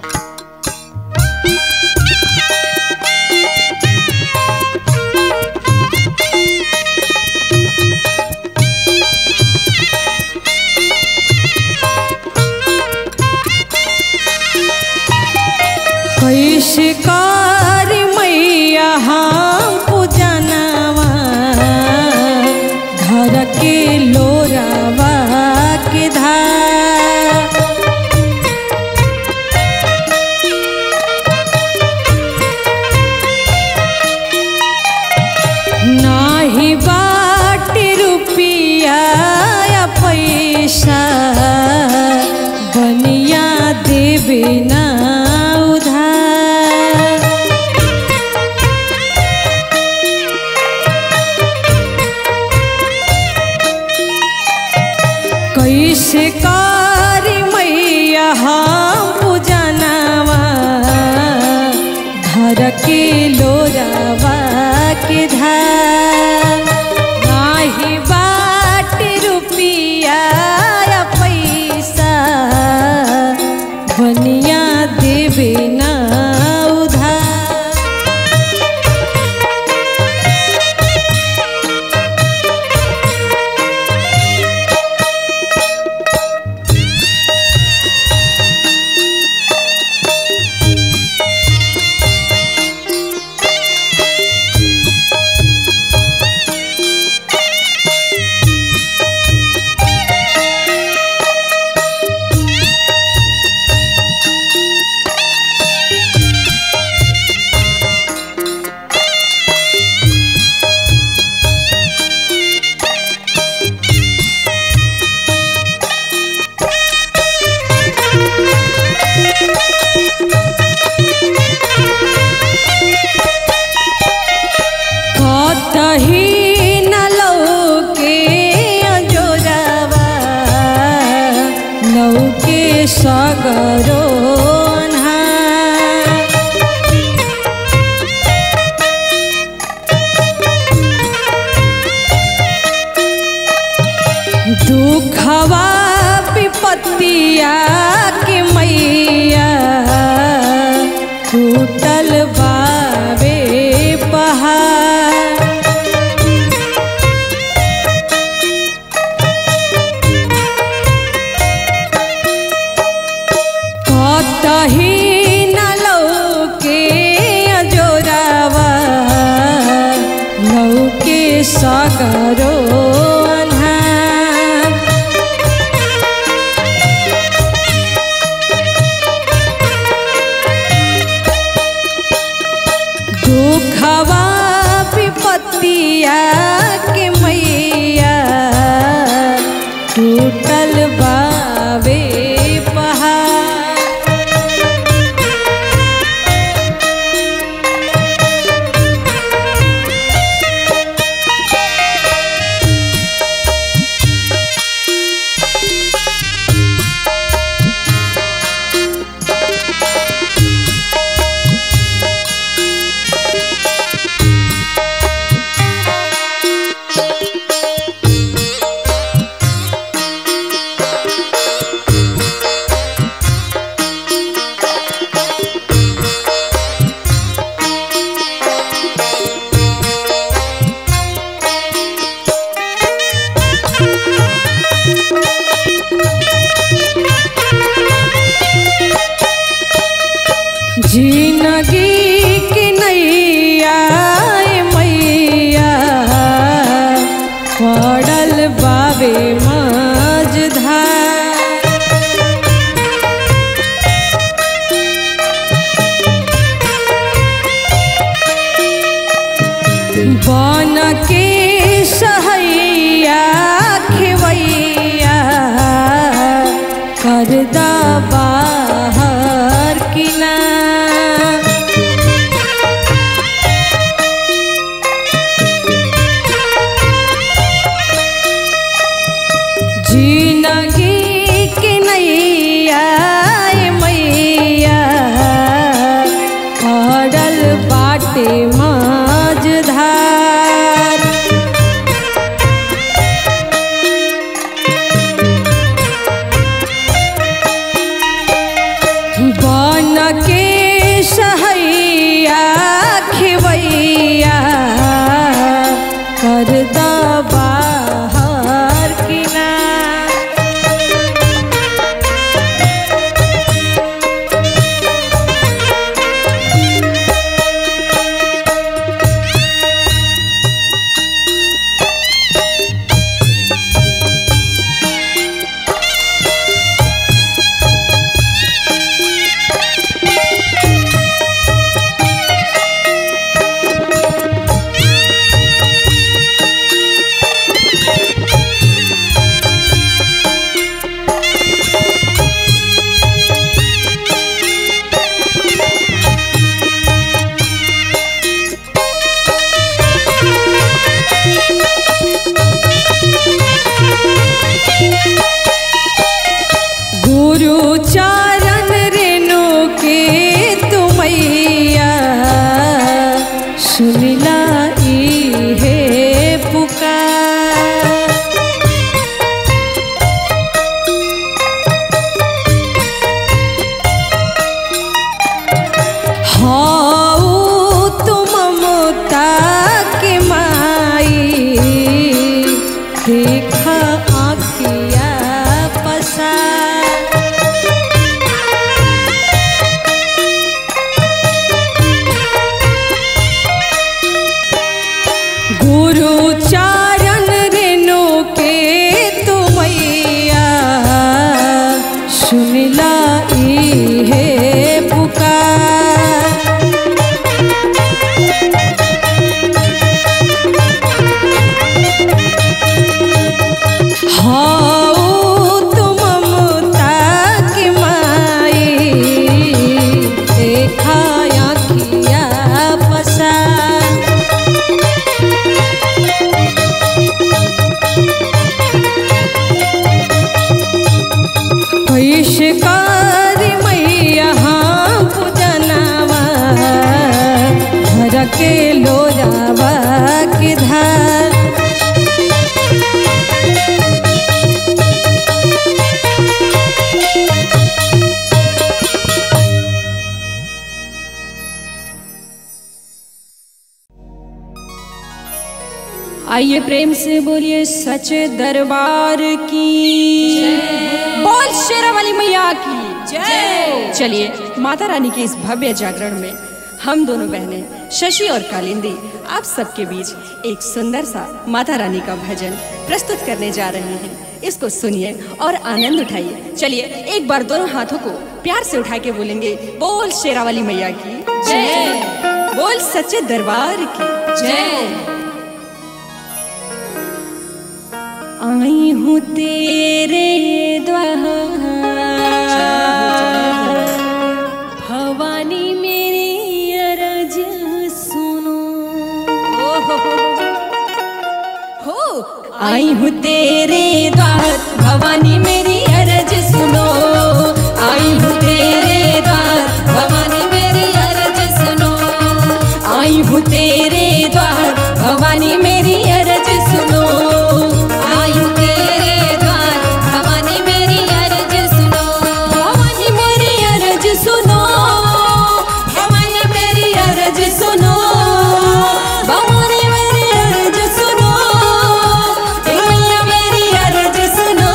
Thank कैसे कारी मैया हम पूजनवा धर के लोरावा के धार नाही बाट रुपिया या पैसा बनिया देवे ना उधार कतही न लौके अजोरावा लौके सगरो अन्हार। दुखवा विपत्तिया के मैया टूटल बावे पहाड़ कतही न लौके अजोरावा लौके सगरो अन्हार। दुखवा विपत्तिया के मैया टूटल बावे पहाड़ उच्चारण रेणु के तू मैया सुनला ई है पुकार हाउ तुम ममता की माई देखा आँखिया पसार पैशकार मैया हाँ पूजनावा घर के लोरावा के धार आइए प्रेम से बोलिए सचे दरबार की बोल शेरा वाली मैया की जय चलिए माता रानी के इस भव्य जागरण में हम दोनों बहनें शशि और कालिंदी आप सबके बीच एक सुंदर सा माता रानी का भजन प्रस्तुत करने जा रहे हैं इसको सुनिए और आनंद उठाइए चलिए एक बार दोनों हाथों को प्यार से उठा के बोलेंगे बोल शेरा वाली मैया की जय बोल सच्चे दरबार की जय आई हूँ तेरे द्वार भवानी मेरी अरज सुनो हो आई हूँ तेरे द्वार भवानी मेरी अरज सुनो आई हूँ तेरे द्वार भवानी मेरी अरज सुनो आई हूँ तेरे द्वार भवानी मेरी अरज सुनो आई हूँ तेरे द्वार भवानी मेरी अरज सुनो भवानी मेरी अरज सुनो भवानी मेरी अरज सुनो भवानी मेरी अरज सुनो हे मैया मेरी अरज सुनो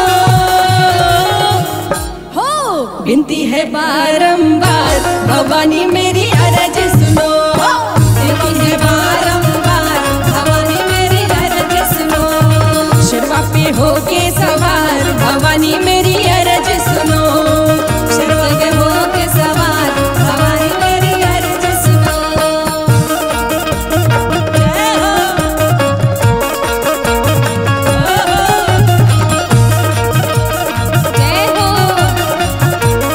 हो विनती है बारंबार भवानी मेरी अरज सुनो विनती है बारंबार भवानी मेरी अरज सुनो शर्मा पे होके सवार भवानी मेरी अरज सुनो शर्मा पे होके सवार भवानी मेरी अरज सुनो जय हो जय हो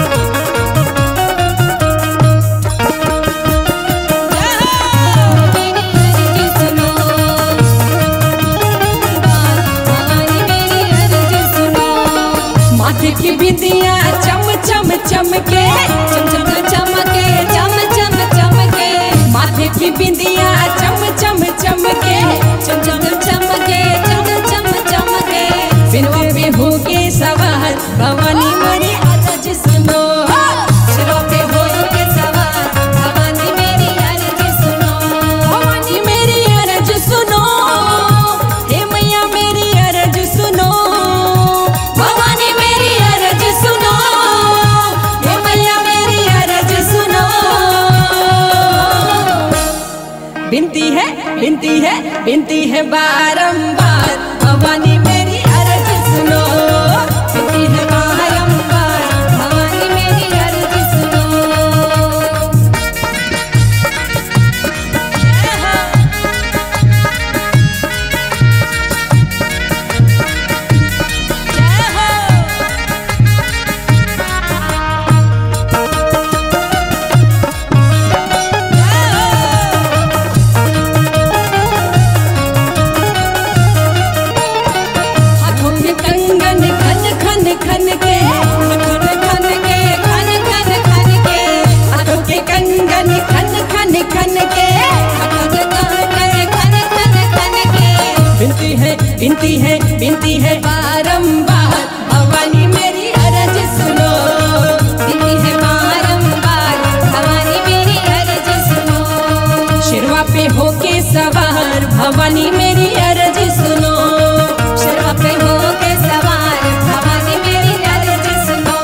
माथे की बिंदिया चम चम चमके चम चम चमके चम चम चमके माथे की बिंदिया चम चम चमके चम चम चमके चम चम चमके बिनवा पे होके सवार भवानी मेरी अरज सुनो सिरों पे होके सवार भवानी मेरी अरज सुनो भवानी मेरी अरज सुनो हे मैया मेरी अरज सुनो भवानी मेरी अरज सुनो हे मैया मेरी अरज सुनो बिनती है बिनती है बिनती है बारंबार भवानी मेरी अरज सुनो बिनती है बारंबार भवानी मेरी अरज सुनो हाथों में कंगन खन खन खन के खन खन के खन खन खन के हाथों के कंगन खन खन खन के खन खन खन खन खन के बिनती है बिनती है बिनती है बारंबार भवानी मेरी अरज सुनो बिनती है बारंबार भवानी मेरी अरज सुनो शिरवा पे होके सवार भवानी मेरी अरज सुनो शिरवा पे होके सवार भवानी मेरी अरज सुनो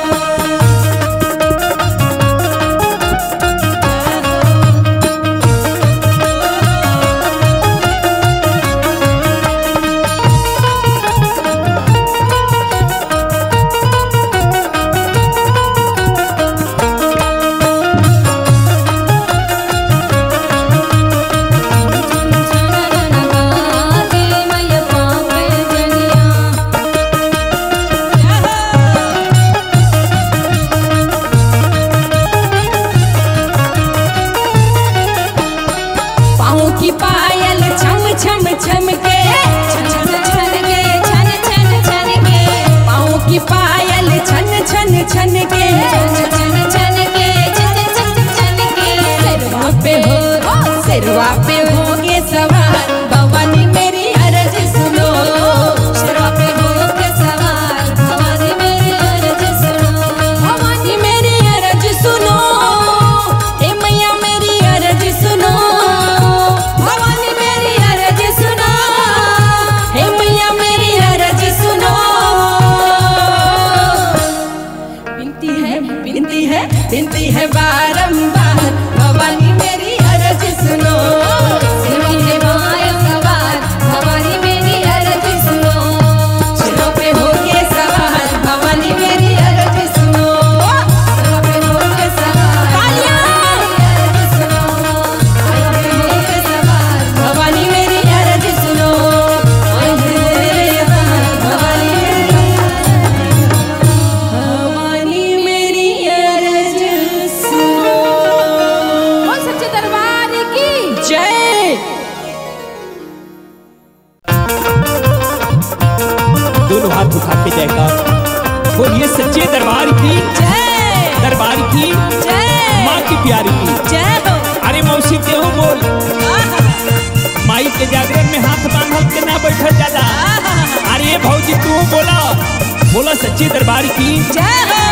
दोनों हाथ उठा के जयकार बोलिए सच्चे दरबार की जय दरबार की जय माँ की प्यारी की जय हो अरे मौसी देहो बोल माई के जागरण में हाथ बांधल के ना बैठल जाला अरे भौजी तू बोला बोला सच्चे दरबार की जय हो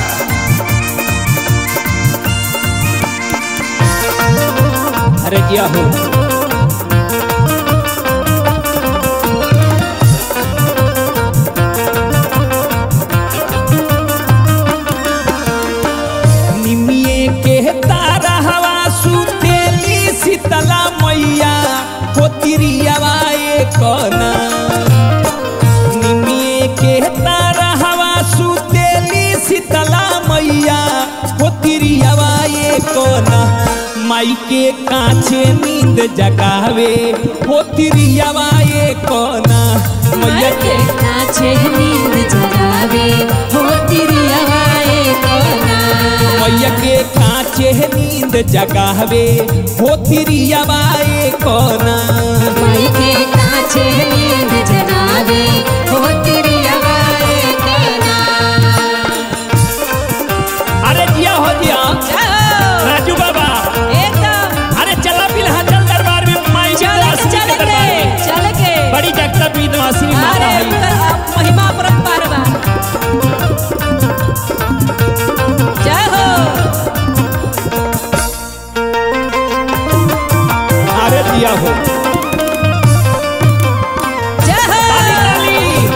अरे जिया हो निमिये के तारा हवा सुतेली शीतला मैया पोतिरियावा कना निमिये के तारा हवा सुतेली शीतला मैया पोतिरियावा कना माई के काछे नींद जगावे पोतिरियावा कना मैया के नाचे नींद जगावे हो तेरी हवाए कोना मैया के कांचे नींद जगावे पोतिरियावा कना माई के नाचे नींद जगावे हो तेरी हवाए कोना अरे जिया हो जिया राजू बाबा एकदम अरे चला बिल्हाचल दरबार में माई विंध्यवासिनी के दरबार में चल के बड़ी जगत विंध्यवासिनी माता अरे है महिमा परंपार बा जय हो अरे जिया हो जय हो ताली ताली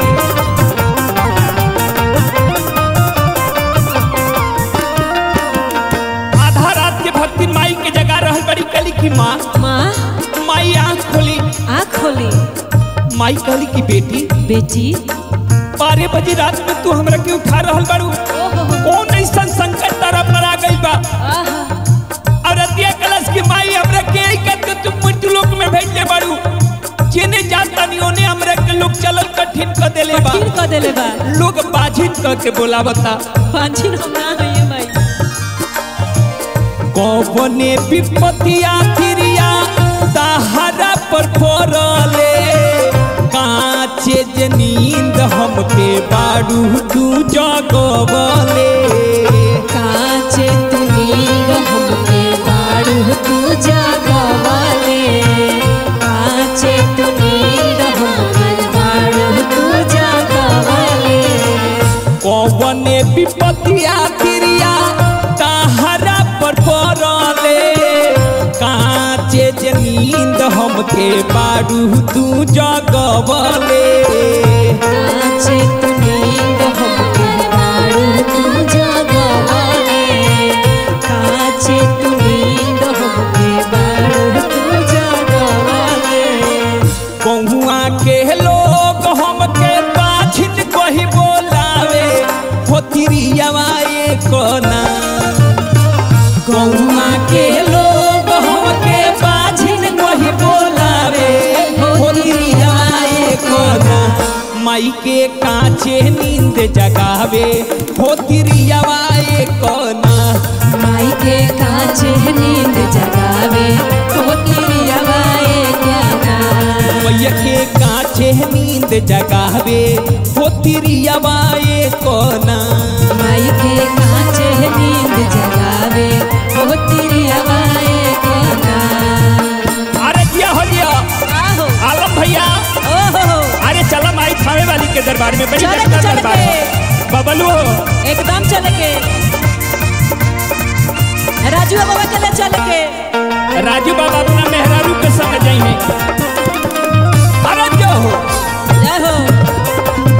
आधा रात के भक्ति माई के जगह रहल बड़ी कली की माँ माँ माई आंख खोली आँख खोली माई कहली की बेटी बेटी बारह बजे रात में तू हमरा के उठा रहल बारू कौन ऐसा संकट तारा पर आ गई बा और अतिया कलश की माई हमरा के आई कर तू मृत्यु लोक में भेज दे बारू जेने जाता नहीं ओने हमरा के लोग चलल कठिन कर देले बा कठिन कर देले बा लोग बाझिन कह के बोलावता पांचिन हम ना हइए माई कौने विपतिया थिरिया ताहरा पर पड़ले काचे जे नींद हमके बाड़ू तू जगवले काचे तू नींद हमके बाड़ू तू जागवाले काचे तू नींद हमके बाड़ू तू जागवाले कौने विपतिया थिरिया ताहरा पर पड़ले काचे जे नींद हमके बाड़ू तू जगवले काचे तू नींद हमके बाड़ू तू जागवाले काचे तू नींद हमके बाड़ू तू जागवाले कहुआ के लोग हमके पाछिन कही बोलावे होतिरियावा कोना कहुआ के लोग हमके पाछिन कही बोलावे होतिरियावा कोना माई के काचे नींद जगावे होतिरियावा कोना माई के काचे नींद जगावे होती हवाए ज्ञाना मैया के काचे नींद जगावे होतिरियावा कोना माई के काचे नींद जगावे होती हवाए ज्ञाना अरे दिया हो दिया आहो आलम भैया ओहो अरे चला माई खावे वाली के दरबार में बड़ी चले जगत चले दरबार के। बबलू एकदम चले के राजू बाबा के ले चले के राजू बाबा अपना मेहरारू के संग जाई है अरे जो हो जय हो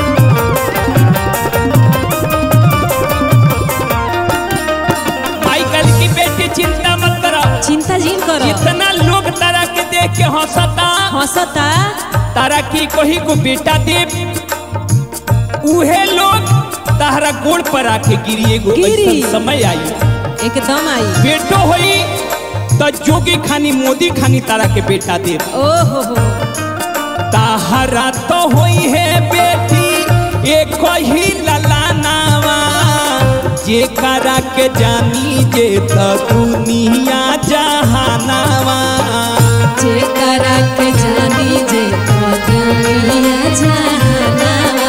माई कल की बेटी चिंता मत करो चिंता जिन करो इतना लोग तारा के देख के हंसता हंसता तारा की कोई को बेटा दे उहे लोग तारा गोड़ पर आके गिरी एगो गिरी। ऐसन समय आई एकदम आई बेटो होई त जोगी खानी मोदी खानी तारा के बेटा दे ओहो हो ताहरा तो होई है बेटी एक ही ललानावा जे करा के जानी जे त दुनिया जहानावा जे करा के जानी जे तो दुनिया जहानावा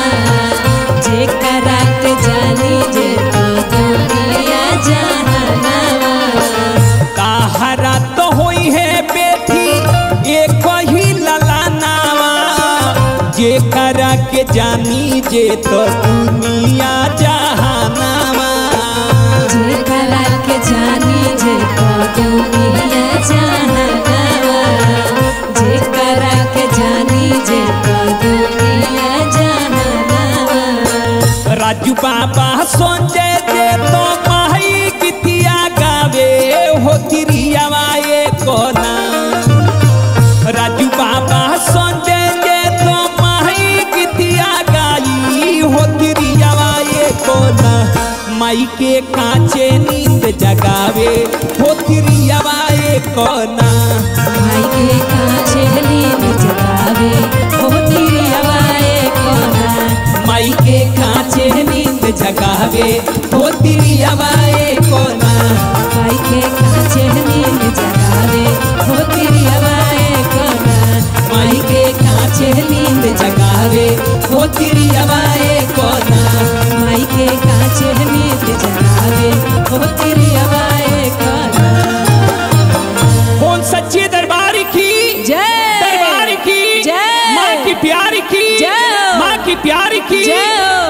जे करा के जानी जे तो दुनिया जहानामा जे करा के जानी जे तो दुनिया जहानावा जे करा के जानी जे तो दुनिया जहानावा राजू बाबा संजय जे तो माही गीतिया गावे हो तिरियावा ये कोना राजू बाबा संजय जे तो माही गीतिया गाई हो तिरियावा ये कोना माई के कांचे नींद जगावे हो तिरियावा ये कोना भाई के कांचे नींद जगावे हो तेरी हवाए कोना माई के कांचे नींद जगावे हो तिरियावा ये कोना भाई के कांचे नींद जगावे हो तेरी हवाए कोना माई के कांचे नींद जगावे हो तिरियावा ये कोना माई के कांचे नींद जगावे हो तेरी हवाए कोना कौन सच्चे दरबार की जय दरबार की जय माँ की प्यार की जय माँ की प्यार की जय हो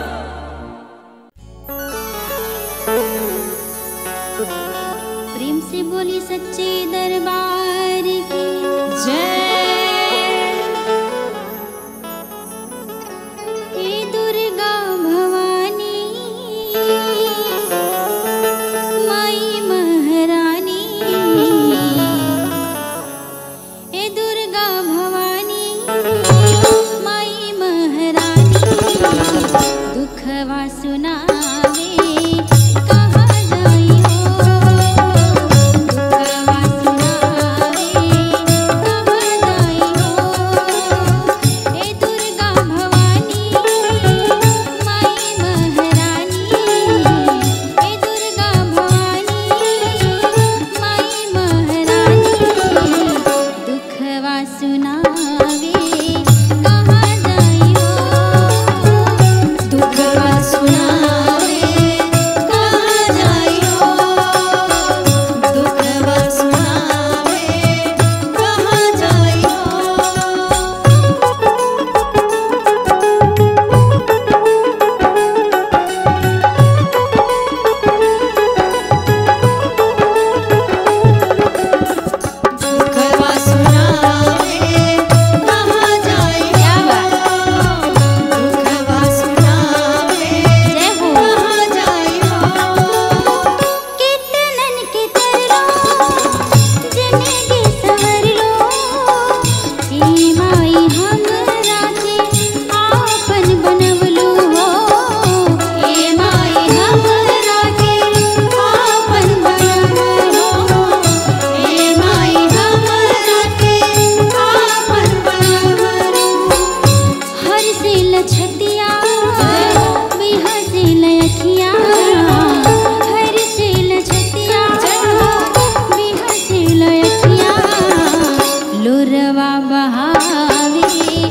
प्रेम से बोली सच्चे दरबार की हे दुर्गा भवानी माई महारानी हे दुर्गा भवानी माई महारानी दुखवा सुनावे कहाँ जाई हो दुखवा सुनावे कहाँ जाई हो हे दुर्गा भवानी माई महारानी हे दुर्गा भवानी माई महारानी दुखवा सुनावे कहाँ जाई हो दुखवा सुनावे कहाँ जाई हो दुखवा सुनावे कहाँ जाई दुखवा सुनावे कहाँ जाई हो दुखवा सुनावे कहाँ जाई हो कितनन के तरलो जिंदगी सवर लो ई माई हमरा के आपन बनवलो हो ए माई हमरा के आपन बनवलो ए माई हमरा के आपन बनवलो हर से लछतिया बिहा से लखिया हर से लछतिया बिहा से लखिया लोरवा बहावे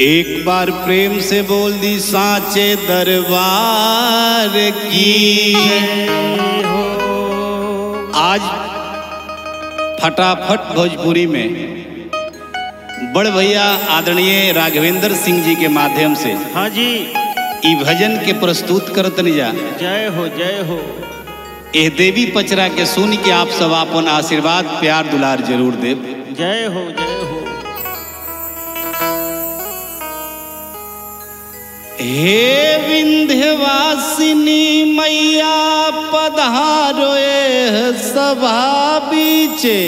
एक बार प्रेम से बोल दी सांचे दरबार की आज फटाफट भोजपुरी में बड़ भैया आदरणीय राघवेंद्र सिंह जी के माध्यम से हाँ जी ई भजन के प्रस्तुत करत जा जय हो जय हो एह देवी पचरा के सुन के आप सब अपन आशीर्वाद प्यार दुलार जरूर देव जय हो जय हो हे विंध्यवासिनी मैया पधारो एह सभा बीचे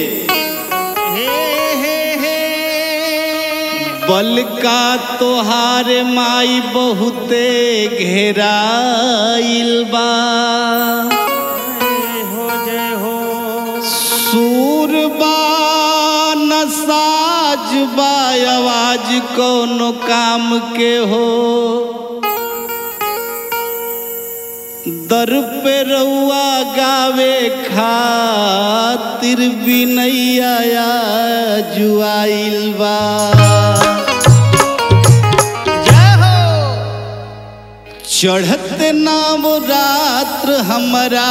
बल का तोहार माई बहुते घेराइल बा सूरबा नसाज बा आवाज कोनो काम के हो दर पे रउआ गावे खातिर बिनैया जुआइल बा चढ़त नाम रात्र हमरा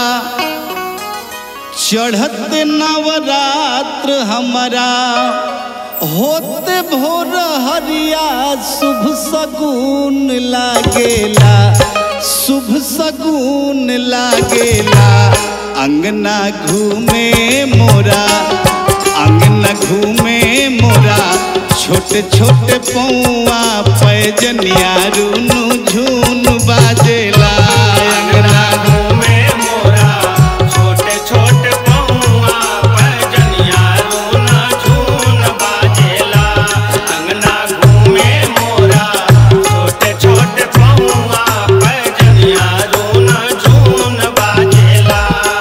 चढ़त नवरात्र हमरा होते भोर हरिया शुभ सगुन लागेला शुभ सगुन लागेला अंगना घूमे मोरा अंगना घूमे मोरा छोटे छोटे पौआ पैजनिया रूनु झून बाजेला अंगना घूमे मोरा छोटे छोटे पौआ पैजनिया रोना झून बाजेला अंगना घूमे मोरा छोटे छोटे पौआ पैजनिया रोना झून बाजेला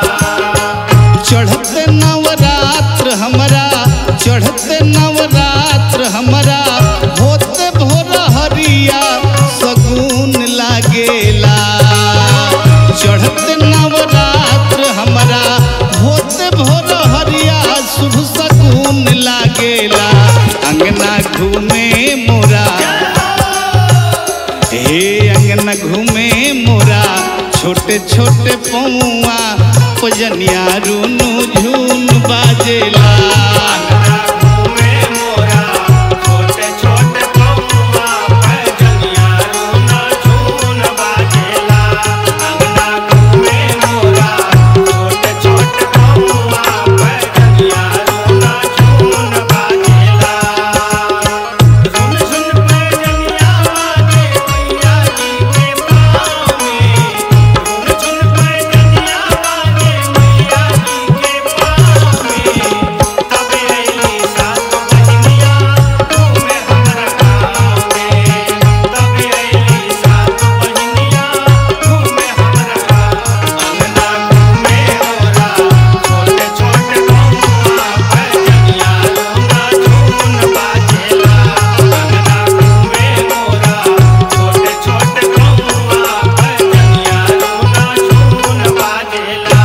चढ़ते नवरात्र हमरा चढ़ते नवरात्र हमरा होते भोर हरिया सगुन लागेला चढ़ते नवरात्र हमरा होते भोर हरिया शुभ सगुन लागेला अंगना घूमे मोरा हे अंगना घूमे मोरा छोटे छोटे पौआ पजनिया रूनु झून बाजेला घूमे मोरा छोटे छोटे पौआ पैजनिया रोना झून बाजेला अंगना घूमे मोरा छोटे छोटे पौआ पैजनिया रोना झून बाजेला सुन सुन पैजनिया बाजे मैया जी के पाँव में सुन सुन पैजनिया बाजे मैया जी के पाँव में तबे अइली सात बहिनिया घूमे हमरा गाँव में तबे अइली सात बहिनिया घूमे हमरा गाँव अंगना घूमे मोरा छोटे छोटे पौआ पैजनिया रोना झून बाजेला अंगना घूमे मोरा छोटे छोटे पौआ पैजनिया रोना झून बाजेला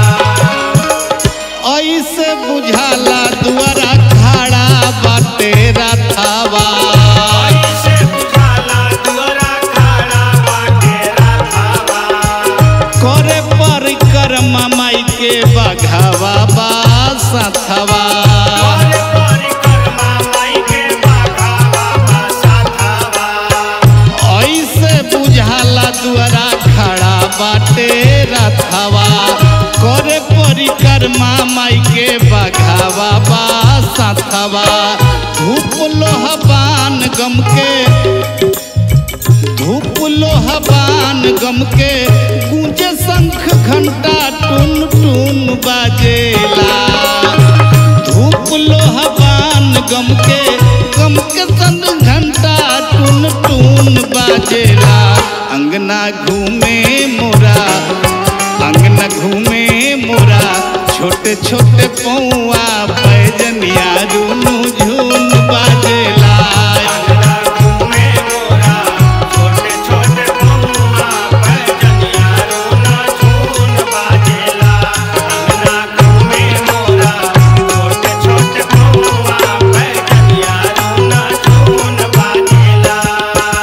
ऐसे बुझाला दुआरा खड़ा बाटे रथावा ऐसे बुझाला दुआरा खड़ा बाटे रथावा करे परिक्रमा माई के बघावा बा सथवा करे परिक्रमा माई के बाघावा बा साथावा ऐसे बुझाला दुआरा खड़ा बाटे रथवा करे परिक्रमा माई के बघावा बा सथवा धूप लोहबान गम के धूप लोहबान गम के गूंजे शंख घंटा टुन टुन बाजेला धूप लोहबान गम के गम के संग घंटा टुन टुन बाजेला अंगना घूमे मोरा अंगना घूमे मोरा छोटे छोटे पौआ पैजनिया रूनु झून बाजेला अंगना घूमे मोरा छोटे छोटे पौआ पैजनिया रोना झून बाजेला अंगना घूमे मोरा छोटे छोटे पौआ पैजनिया रोना झून बाजेला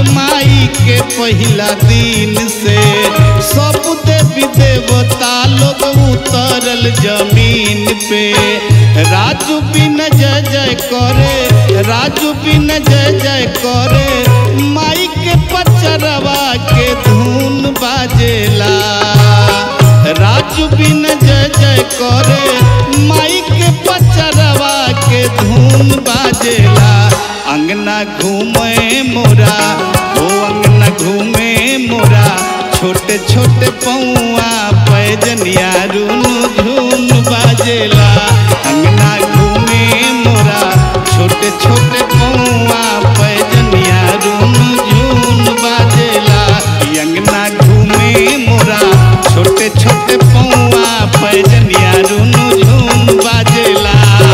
माई के पहिला दिन से सब देवी देवता लोग उतरल जमीन पे राजू बिन जय जय करे राजू बिन जय जय करे माई के पचरवा के धुन बाजेला राजू बिन जय जय करे माई के पचरवा के धुन बाजेला अंगना घूमे मोरा ओ अंगना घूमे मोरा छोटे छोटे पौआ पैजनिया रुनु झुन बाजेला अंगना घूमे मोरा छोटे छोटे पौआ पैजनिया रुनु झुन बाजेला ई अंगना घूमे मोरा छोटे छोटे पौआ पैजनिया रुनु झुन बाजेला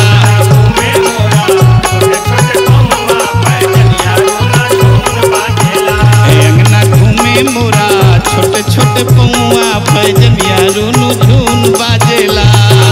ए अंगना घूमे मोरा छोटे छोटे पौआ पैजनिया रुनु झुन बाजेला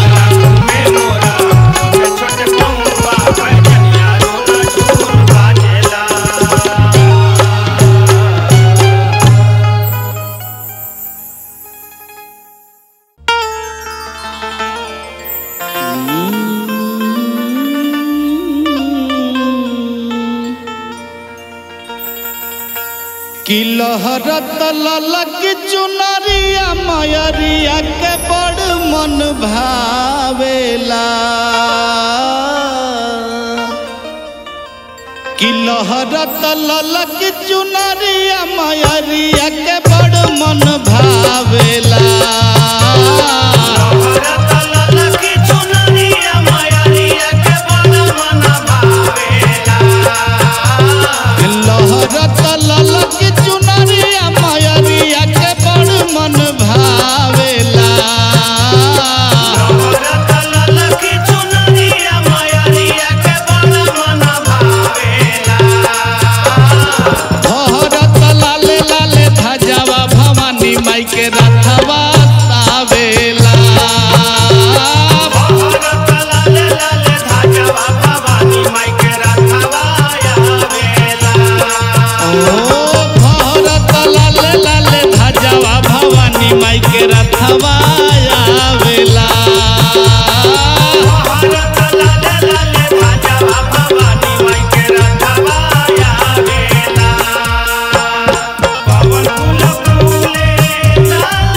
कि लहरत ललक चुनरिया मयरिया के बड़ मन भावेला कि लहरत ललक चुनरिया मयरिया के बड़ मन भावेला लहरत ललक चुनरिया मयरिया के बड़ मन भावेला भरत लाले लाले धजावा भवानी माई के रथवा तावेला ओ भरत लाले लाले धजावा भवानी माई के रथवा आवेला पवन फूल फूले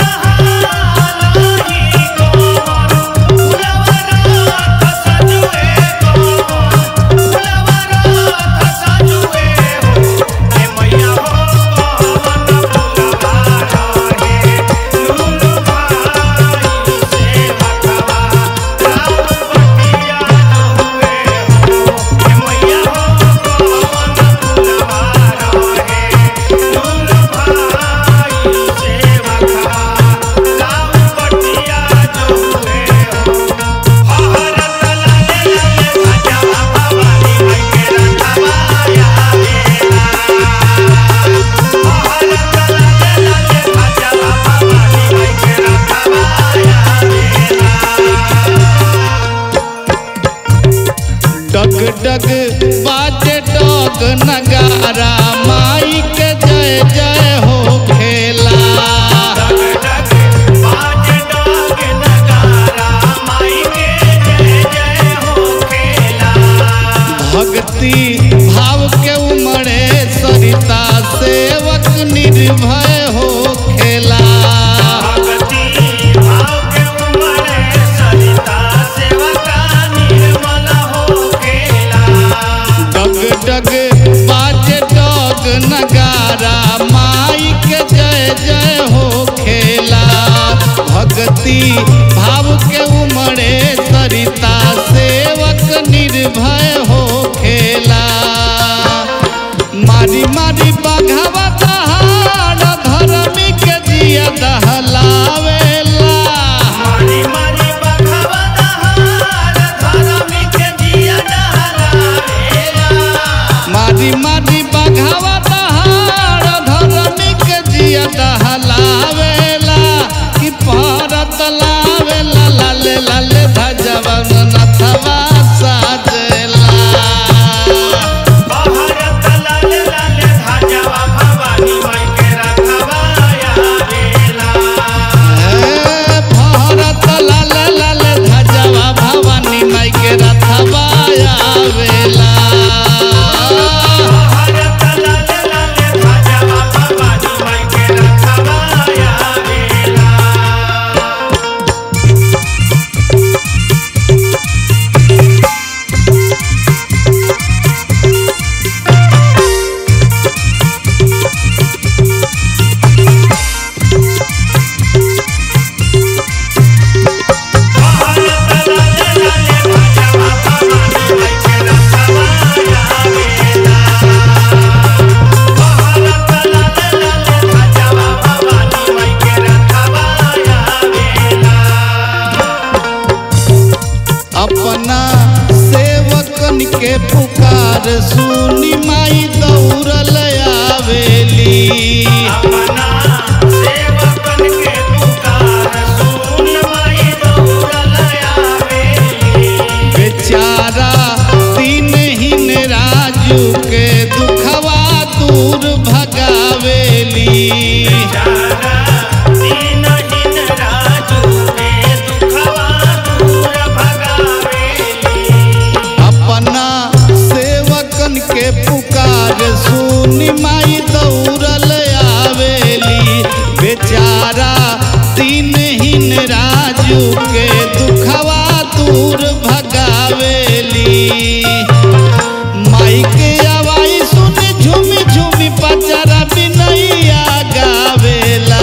अपना सेवकन के पुकार सुन माई दौड़ल आवेली बेचारा दिनहीन राजू के दुखवा दूर भगावेली बेचारा दीनहीन राजू के दुखवा दूर भगावेली अपना सेवकन के पुकार सुनी माई दौड़ल आवेली बेचारा दिनहीन राजू के दुखवा दूर भगावेली माई के आवाई सुन झूमी झूमी पचरा बिनैया गावेला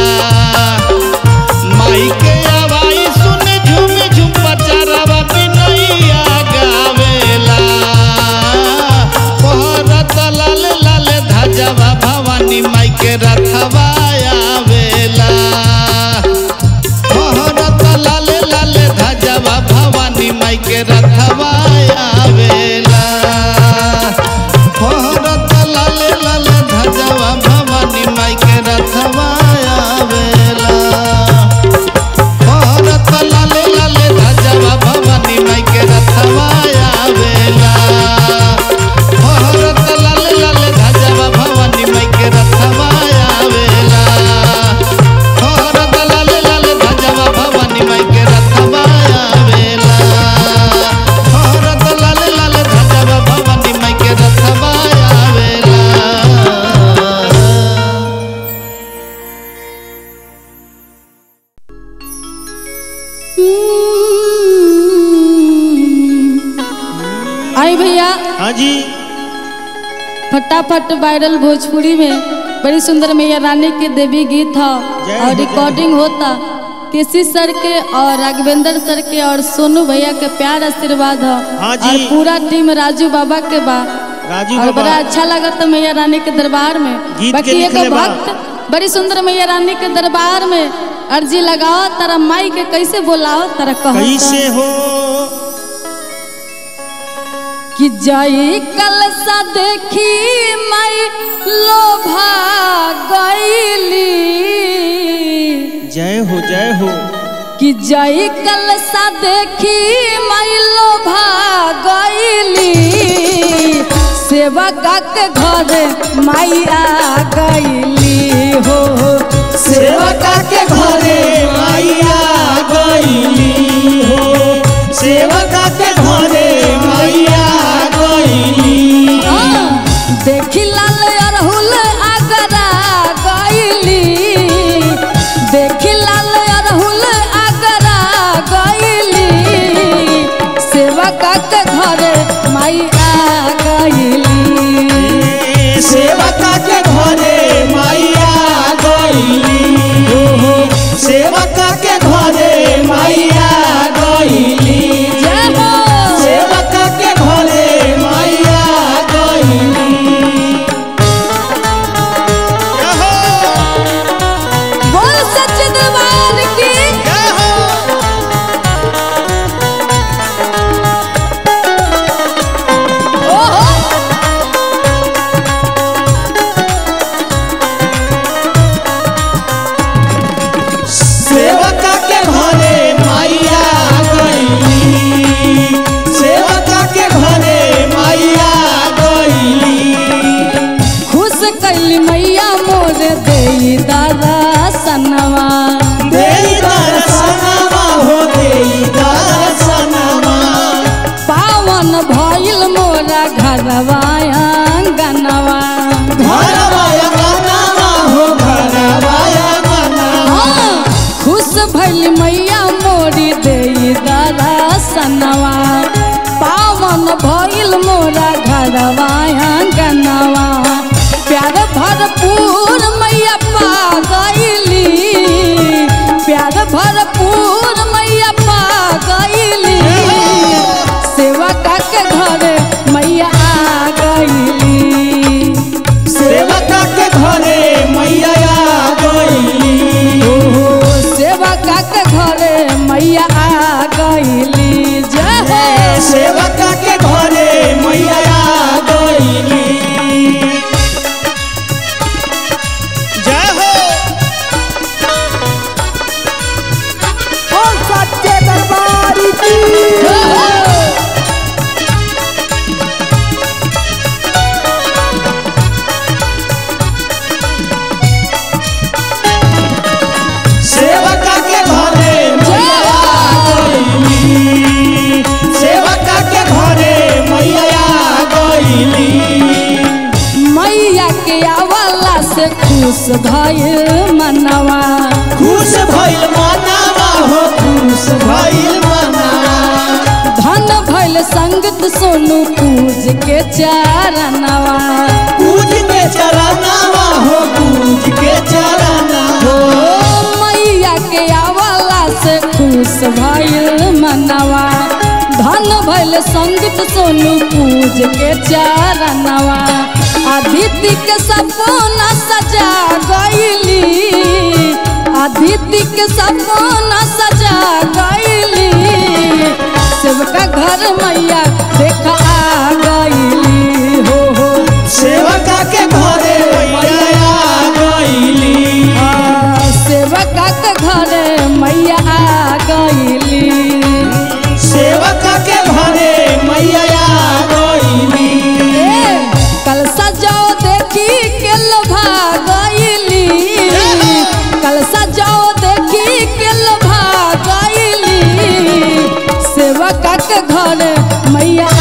माई के आवाई सुन झूम झूम पचरवा बिनैया गावेला पहरत लाल लाल धजवा भवानी माई के रथवा आवेला पहरत लाल लाल धजवा भवानी माई के रथवा आवेला पहरत लाल लाल धजवा भवानी माई के रथवा आवेला भारत लाले लाले धजवा भवानी माई के रथवा आवेला भारत लाले लाले धजवा भवानी माई के रथवा आवेला भारत लाले लाले धजवा भवानी माई के रथवा आवेला भारत लाले लाले धजवा भवानी माई के रथवा आवेला आई भैया हाँ जी फटाफट वायरल भोजपुरी में बड़ी सुंदर मैया रानी के देवी गीत था जय और हो, रिकॉर्डिंग होता केसी सर के और राघवेंद्र सर के और सोनू भैया के प्यार आशीर्वाद है हाँ जी। और पूरा टीम राजू बाबा के बा राजू और बाबा बड़ा अच्छा लगा था मैया रानी के दरबार में गीत के बाकी एक लिखले बा। भक्त बड़ी सुंदर मैया रानी के दरबार में अर्जी लगाओ तारा माई के कैसे बोलाओ तारा कहो कैसे हो कि जाई कल सा देखी मई लोभा गईली जय हो जय हो कि जाई कल सा देखी मई लोभा गईली सेवका के घर मैया गईली हो सेवका के घरे मैया गईली हो सेवका के घरे मैया गईली हाँ, देखी लाल अरहुल आगरा गईली देखी लाल अरहुल आगरा गईली सेवका के घरे मैया गईली सेवका के घरे मैया गईली हो सेवका के घरे मैया गईली जय हो सेवका के घरे मैया गईली जय हो बोल सच दरबार की जय हो ओहो सेवका के घरे मैया गईली सेवका के घरे मैया गईली खुश कैली मैया मोर देई दादा सनवा देई दर्शनवा हो देई दर्शनवा पावन भइल मोरा घरवा आंगनवा घरवा गनवा हो घरवा गनवा हाँ, खुश भइल मैया मोरी देई दादा सनवा पावन भइल मोरा घरवा आंगनवा प्यार भरपूर मैया पा गईली प्यार भरपूर मैया पा गईली सेवका के घर मैया आ गईली सेवका के घरे मैया गईली ओ सेवका के घरे मैया आ गईली जय हो सेवका के घरे मैया गईली खुश भइल मनवा खुश भइल मनावा हो खुश भइल मनावा धन भइल संगत सोनू पूज के चारनवा पूज के चरनावा हो पूज के चरनावा हो मैया के आवला से खुश भइल मनवा धन भइल संगत सोनू पूज के चारनवा अदिति के सपना सजा गईली अदिति के सपना सजा गईली सेवका घर मैया देखा आ गईली हो हो सेवका के घरे मैया आ गईली सेवका के घरे मैया आ गईली सेवका के घरे मैया आ गईली ए, कल सजाओ देखी के लोभा गईली कल सजाओ देखी के लोभा गईली सेवका के घर मैया